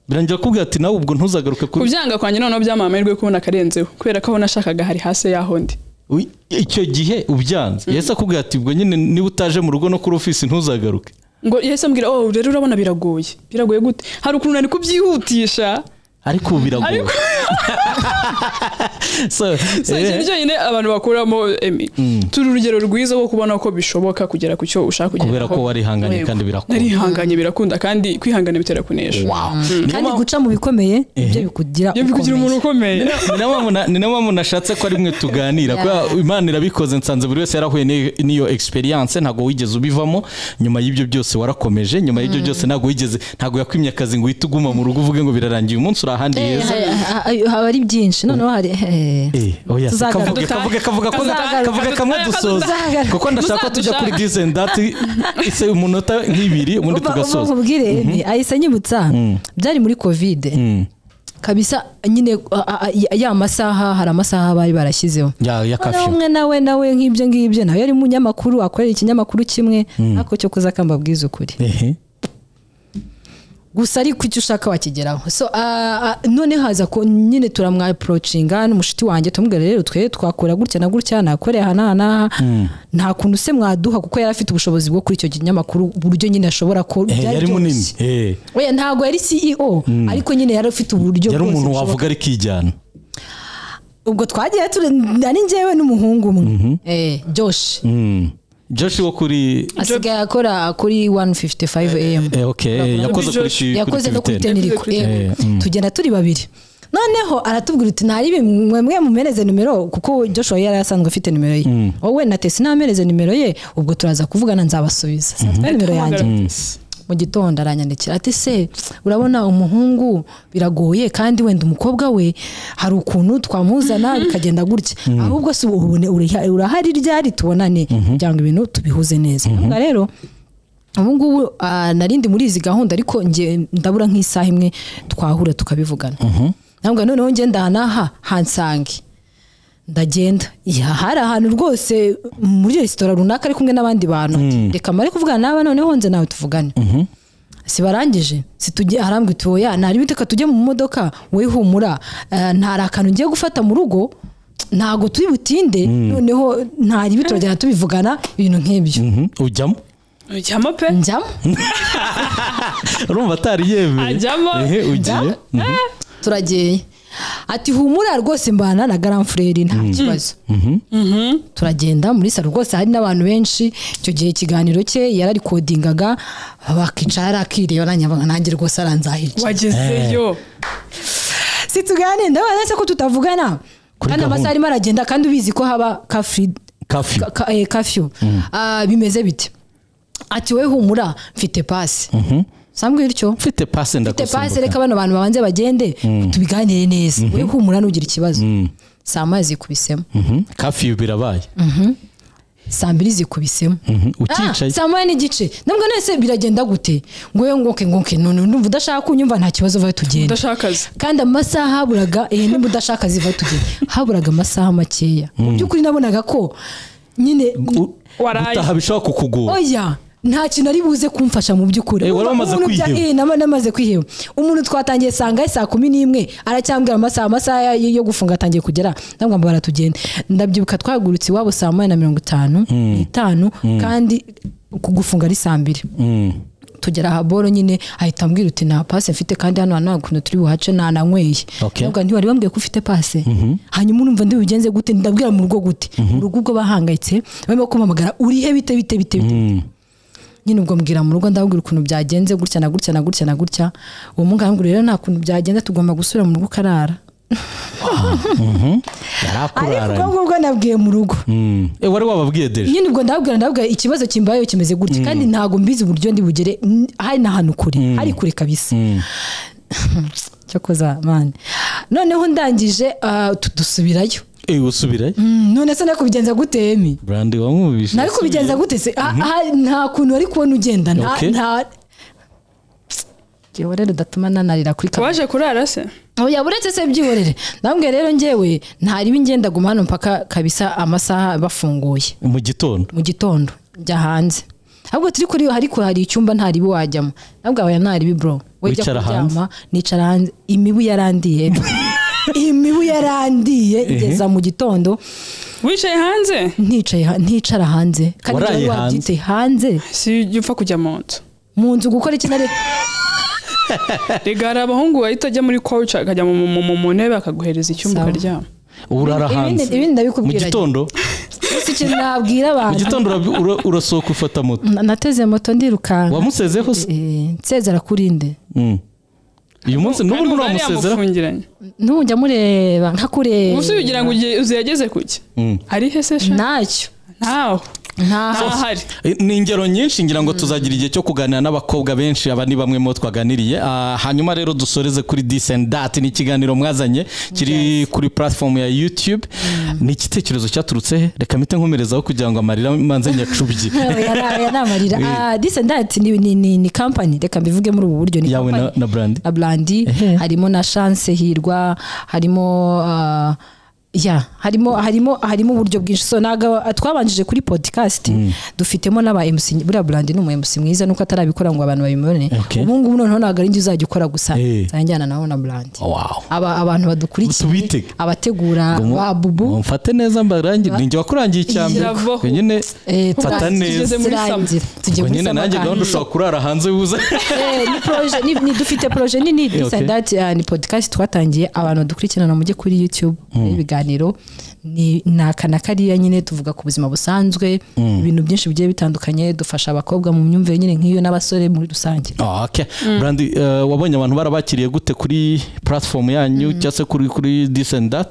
birangira kubwira ati nawe ubwo ntuzagaruke kuri kubyanga kwanjye noneho byampa amahirwe yo kubona akarenzeho kubera ko aho nashakaga hari hasi y'aho ndi Uy, icyo gihe ubyanze yahise akubwira ati ubwo nyine niba utaje mu rugo no kuri ofisi ntuzagaruke ngo yahise ambwira oh rero urabona biragoye biragoye gute hari ukuntu nari kubyihutisha ariko ubu biragoye Ariko- So, si eh, ikintu cyonyine abantu bakuramo emi turi urugero rwiza rwo kubona ko bishoboka kugera ku cyo ushaka kugera Kubera ko warihanganye kandi birakunda. narihanganye birakunda kandi kwihangana bitera kunesha wow. Niyo kandi mpamvu- guca mu bikomeye ibyo bikugira iyo bikugira umuntu ukomeye Ni nayo mpamvu na- ni nayo mpamvu nashatse ko ari mwe tuganira Yeah. kubera imana irabikoze nsanze buri wese yarahuye n'i- n'iyo experience ntabwo wigeze ubivamo nyuma y'ibyo byose warakomeje nyuma y'ibyo byose ntabwo wigeze ntabwo yakwimye akazi ngo uhite uguma mu rugo uvuge ngo birarangiye uyu munsi uri ahandi heza Eh, ha- ha- haba ari byinshi noneho hari Eh, oya, se Tuzagaruka. kavuge kavuge kavuge ko- Tuzagaruka. kavuge kamwe dusoza Tuzagaruka. kuko ndashaka ko tujya kuri Muzadushaka. dizeni dati ise umunota nk'ibiri ubundi tugasoza ubwire ahise anyibutsa byari muri kovide kabisa nyine a- a- a- ya masaha hari amasaha bari barashyizeho Ya- ya Noneho kafyu umwe nawe nawe nk'ibyo ngibyo nawe yari umunyamakuru akorera ikinyamakuru kimwe ariko cyo kuza kambabwiza ukuri Ehe. gusa ariko icyo ushaka wakigeraho so ah, ah, none haza ko nyine turamwaprocinga n'umushuti wanjye tumubwira rero twe twakora gutya na gutya nakoreye aha n'aha n'aha nta kuntu se mwaduha kuko yari afite ubushobozi bwo kuri icyo kinyamakuru uburyo nyine ashobora Eh, ko byari yari byoroshye. munini Eh, Oya, ntabwo yari CEO ariko nyine yari afite uburyo yari bwose umuntu bushoboka. wavuga ariko ijyana ubwo twagiye turi nari njyewe n'umuhungu umwe eh Josh joshi wo kuri asigaye akora kuri 155 am Eh, okay, yakoze kuri ki- yakoze no kuri kuri teneri. teniriko Yakoze kuri yego. tugenda turi babiri noneho aratubwira uti ntari mwe mwe mumereze nimero kuko Joshua yari asanzwe afite nimero ye wowe na Tesi namereze nimero ye ubwo turaza kuvugana nzabasubiza Sinafite nimero yanjye mu gitondo aranyandikira ati se urabona umuhungu biragoye kandi wenda umukobwa we hari ukuntu twamuzana bikagenda gutya ahubwo si ubone uriha- urahari ryari tubonane kugira ngo ibintu tubihuze neza Ndavuga rero ubu ngubu ah, nari ndi muri izi gahunda ariko nge ndabura nk'isaha imwe twahura tukabivugana ntabwo noneho ngenda aha n'aha hansange ndagenda Ya, hari ahantu rwose muri resitora runaka ari kumwe n'abandi bantu reka mare kuvugana n'aba noneho nze nawe tuvugane sibarangije situgiye arambwira uti oya nari biteka tujye mu modoka wowe humura eh, ntari akantu ngiye gufata mu rugo ntago turi butinde noneho ntari biturajyana tubivugana ibintu nk'ibyo Mhm, ujyamo ujyamo pe njyamo urumva atari yemeye Ajyamo. Ehe, ugiye turageye ati humura rwose mbana na garamfureri nta kibazo turagenda muri salo rwose hari n'abantu benshi icyo gihe ikiganiro cye yararikodingaga bakicara yari akireba nanjye nkaba nanjye rwose aranzahica wagezeyo si tuganire ndabona ndetse ko tutavugana Kuri kandi gahunda. amasaha arimo aragenda kandi ubizi ko haba kafuri kafyu ka- ka- eh, kafyu Ah, bimeze bite ati we humura mfite pasi sambwe bityo mfite pase ufite pasi ndakusimbuka reka bano bantu babanze bagende tubiganire neza we humura nugira ikibazo saa moya zikubisemo Mhm, kafyu birabaye saa mbiri zikubisemo Mhm, Ah, uticaye saa moya n'igice nabwo nese biragenda gute ngo ngoke ngoke none ndumva udashaka kunyumva nta kibazo vayo tugenda udashaka akazi kandi amasaha haburaga eh, niba udashaka ziva tugenda haburaga amasaha makeya mu by'ukuri nabonaga ko nyine U- Waraye. gutaha bishobora kukugora oya nta kintu ari buze kumfasha mu by'ukuri Eh, wari Urumva wamaze umuntu bya- kwiheba. eh, nama- namaze kwiheba umuntu twatangiye sanga saa kumi n'imwe aracyambwira amasaha amasaha ya- yo gufunga atangiye kugera ndamwamba baratugenda ndabyibuka twagurutse iwabo saa moya na mirongo itanu n'itanu kandi ku- gufunga ari saa mbiri Mhm. tugera aha boro nyine ahita ambwira uti nta pase mfite kandi hano hantu nta kuntu turi buhace nananyweye Okay. ndavuga nti wari wambwiye ko ufite pase hanyuma urumva ndibugenze gute ndabwira mu rugo gute mu rugo ubwo bahangayitse barimo kumpamagara urihe bite bite bite bite Mhm. nyine ubwo mbwira mu rugo ndababwira ukuntu byagenze gutya na gutya na gutya na gutya uwo muganga rero nta kuntu byagenze tugomba gusubira mu rugo ukarara yari akuraranye ariko ubwo ngubwo nabwiye mu rugo Mhm. Eh, wari wababwiye deje nyine ubwo ndababwira ndababwira ikibazo kimbayeho kimeze gutya kandi ntabwo mbizi uburyo ndi bugere n- hari n'ahantu kure hari kure kabisa cyo koza mani noneho ndangije ah, tu- dusubirayo ewe usubirayo Mm, none se nari kubigenza gute emi burandi wamwumvise nari kubigenza gute se Ah, ah, nta kuntu wari kubona ugenda nta Okay. nta Jyewe rero datuma nanarira kuri kamera waje kurara se oya buretse se byihorere ndambwiye rero njyewe ntariba ingenda guma hano mpaka kabisa amasaha bafunguye mu gitondo mu gitondo njya hanze ahubwo turi kuri ariko hari icyumba ntaribi wajyamo nabwo aba ntaribi bro we jya Wicara kuryama nicara hanze imibu yarandiye imibu yarandiye ngeza mu gitondo wicaye hanze nticaye ha- nticara hanze kandi Waraye njyewe hanze? wabyite hanze si ujya upfa kujya mu nzu mu nzu gukora iki nari rega hari abahungu bahita ajya muri koci akajya mu- mu- mu- mu ntebe akaguhereza icyumba Sawa. ukaryama urara Ibindi- hanze ibindi mu ndabikubwira gitondo gusa ikintu nabwira mu abantu gitondo urabi- ura- urasohoka ufata moto Na- nateze moto ndirukanka wamusezeho se Eh, nsezera kuri nde Mm. uyu munsi Kandi n'ubundi umuntu yari ntamuzezera yamufungiranye n'ubu njya mureba nkakureba ubusa ugira ngo ugiye- uziyageze kuki hari he se sha ntacyo ntaho ntaho ntahari ni ingero nyinshi ngira ngo tuzagira igihe cyo kuganira n'abakobwa benshi aba ni bamwe mu bo twaganiriye Ah, hanyuma rero dusoreze kuri this and that ni ikiganiro mwazanye kiri kuri platform ya youtube ni igitekerezo cyaturutse he reka mpite nkomerezaho kugira ngo amarira manze nyacubye Oya, na- oya, namarira Ah, this and that ni- ni- ni ni company reka mbivuge muri ubu buryo ni yawe na, company na brandi na brandi Ehe. harimo na chance hirwa harimo ah, ya harimo harimo harimo uburyo bwinshi so naga twabanjije kuri podcast dufitemo n'aba MC buriya brandi ni umu MC mwiza nuko atarabikora ngo abantu babimubone Okay. ubu ngubu noneho ntabwo ari njye uzajya ukora gusa Eh. nzajyana nawe na brandi wow aba abantu badukurikiye Tubitege. abategura ba bubu mfate neza mbarangire ninjye wakurangiye icya mbere Yavaho. ubwo nyine Eh, mfata tugeze- neza tugeze muri sama. turangira. Tugiye ubwo muri nyine sama nanjye kandi. gahunda ushobora kurara hanze wuza Eh, ni proje- ni- ni- dufite proje nini This and that, ah, ni podcast twatangiye abantu badukurikirana mujye kuri youtube ibiganiro ni ni aka na kariya nyine tuvuga ku buzima busanzwe ibintu byinshi bigiye bitandukanye dufasha abakobwa mu myumvire nyine nk'iyo n'abasore muri rusange Ah, okay. Brandi, eh, wabonye abantu barabakiriye gute kuri platform yanyu cyangwa se kuri kuri this and that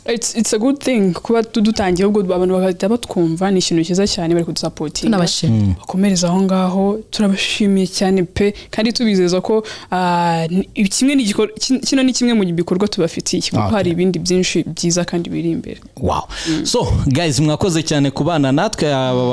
It's, it's a good thing kuba tu- dutangiye ubwo abantu bagahita batwumva ni ikintu cyiza cyane bari kudusapotinga tunabashimira bakomereza aho ngaho turabashimiye cyane pe kandi tubizeza ko ah, ni- kimwe ni igikor- kin- kino ni kimwe mu bikorwa tubafitiye kuko Okay. hari ibindi byinshi byiza kandi biri imbere wow so guys mwakoze cyane kubana natwe aba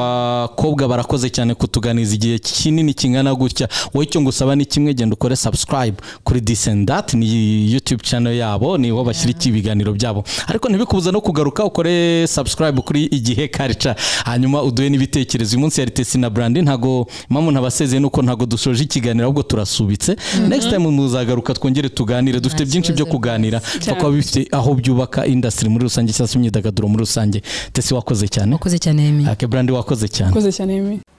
bakobwa barakoze cyane kutuganiza igihe kinini kingana gutya wowe icyo ngusaba ni kimwe genda ukore subscribe kuri this and that ni youtube channel yabo niho bashyira iki ibiganiro byabo ariko ntibikubuza no kugaruka ukore subscribe kuri igihe culture hanyuma uduhe n'ibitekerezo uyu munsi yari tesi na brandi ntago mpamvu ntabasezeye nuko ntago dusoje ikiganiro ahubwo turasubitse next time muzagaruka twongere tuganire dufite byinshi byo kuganira Cyane. kuko bifite aho byubaka industry muri rusange cyangwa se imyidagaduro muri rusange tesi wakoze cyane wakoze cyane Yemi. ake brandi wakoze cyane koze cyane Aimee.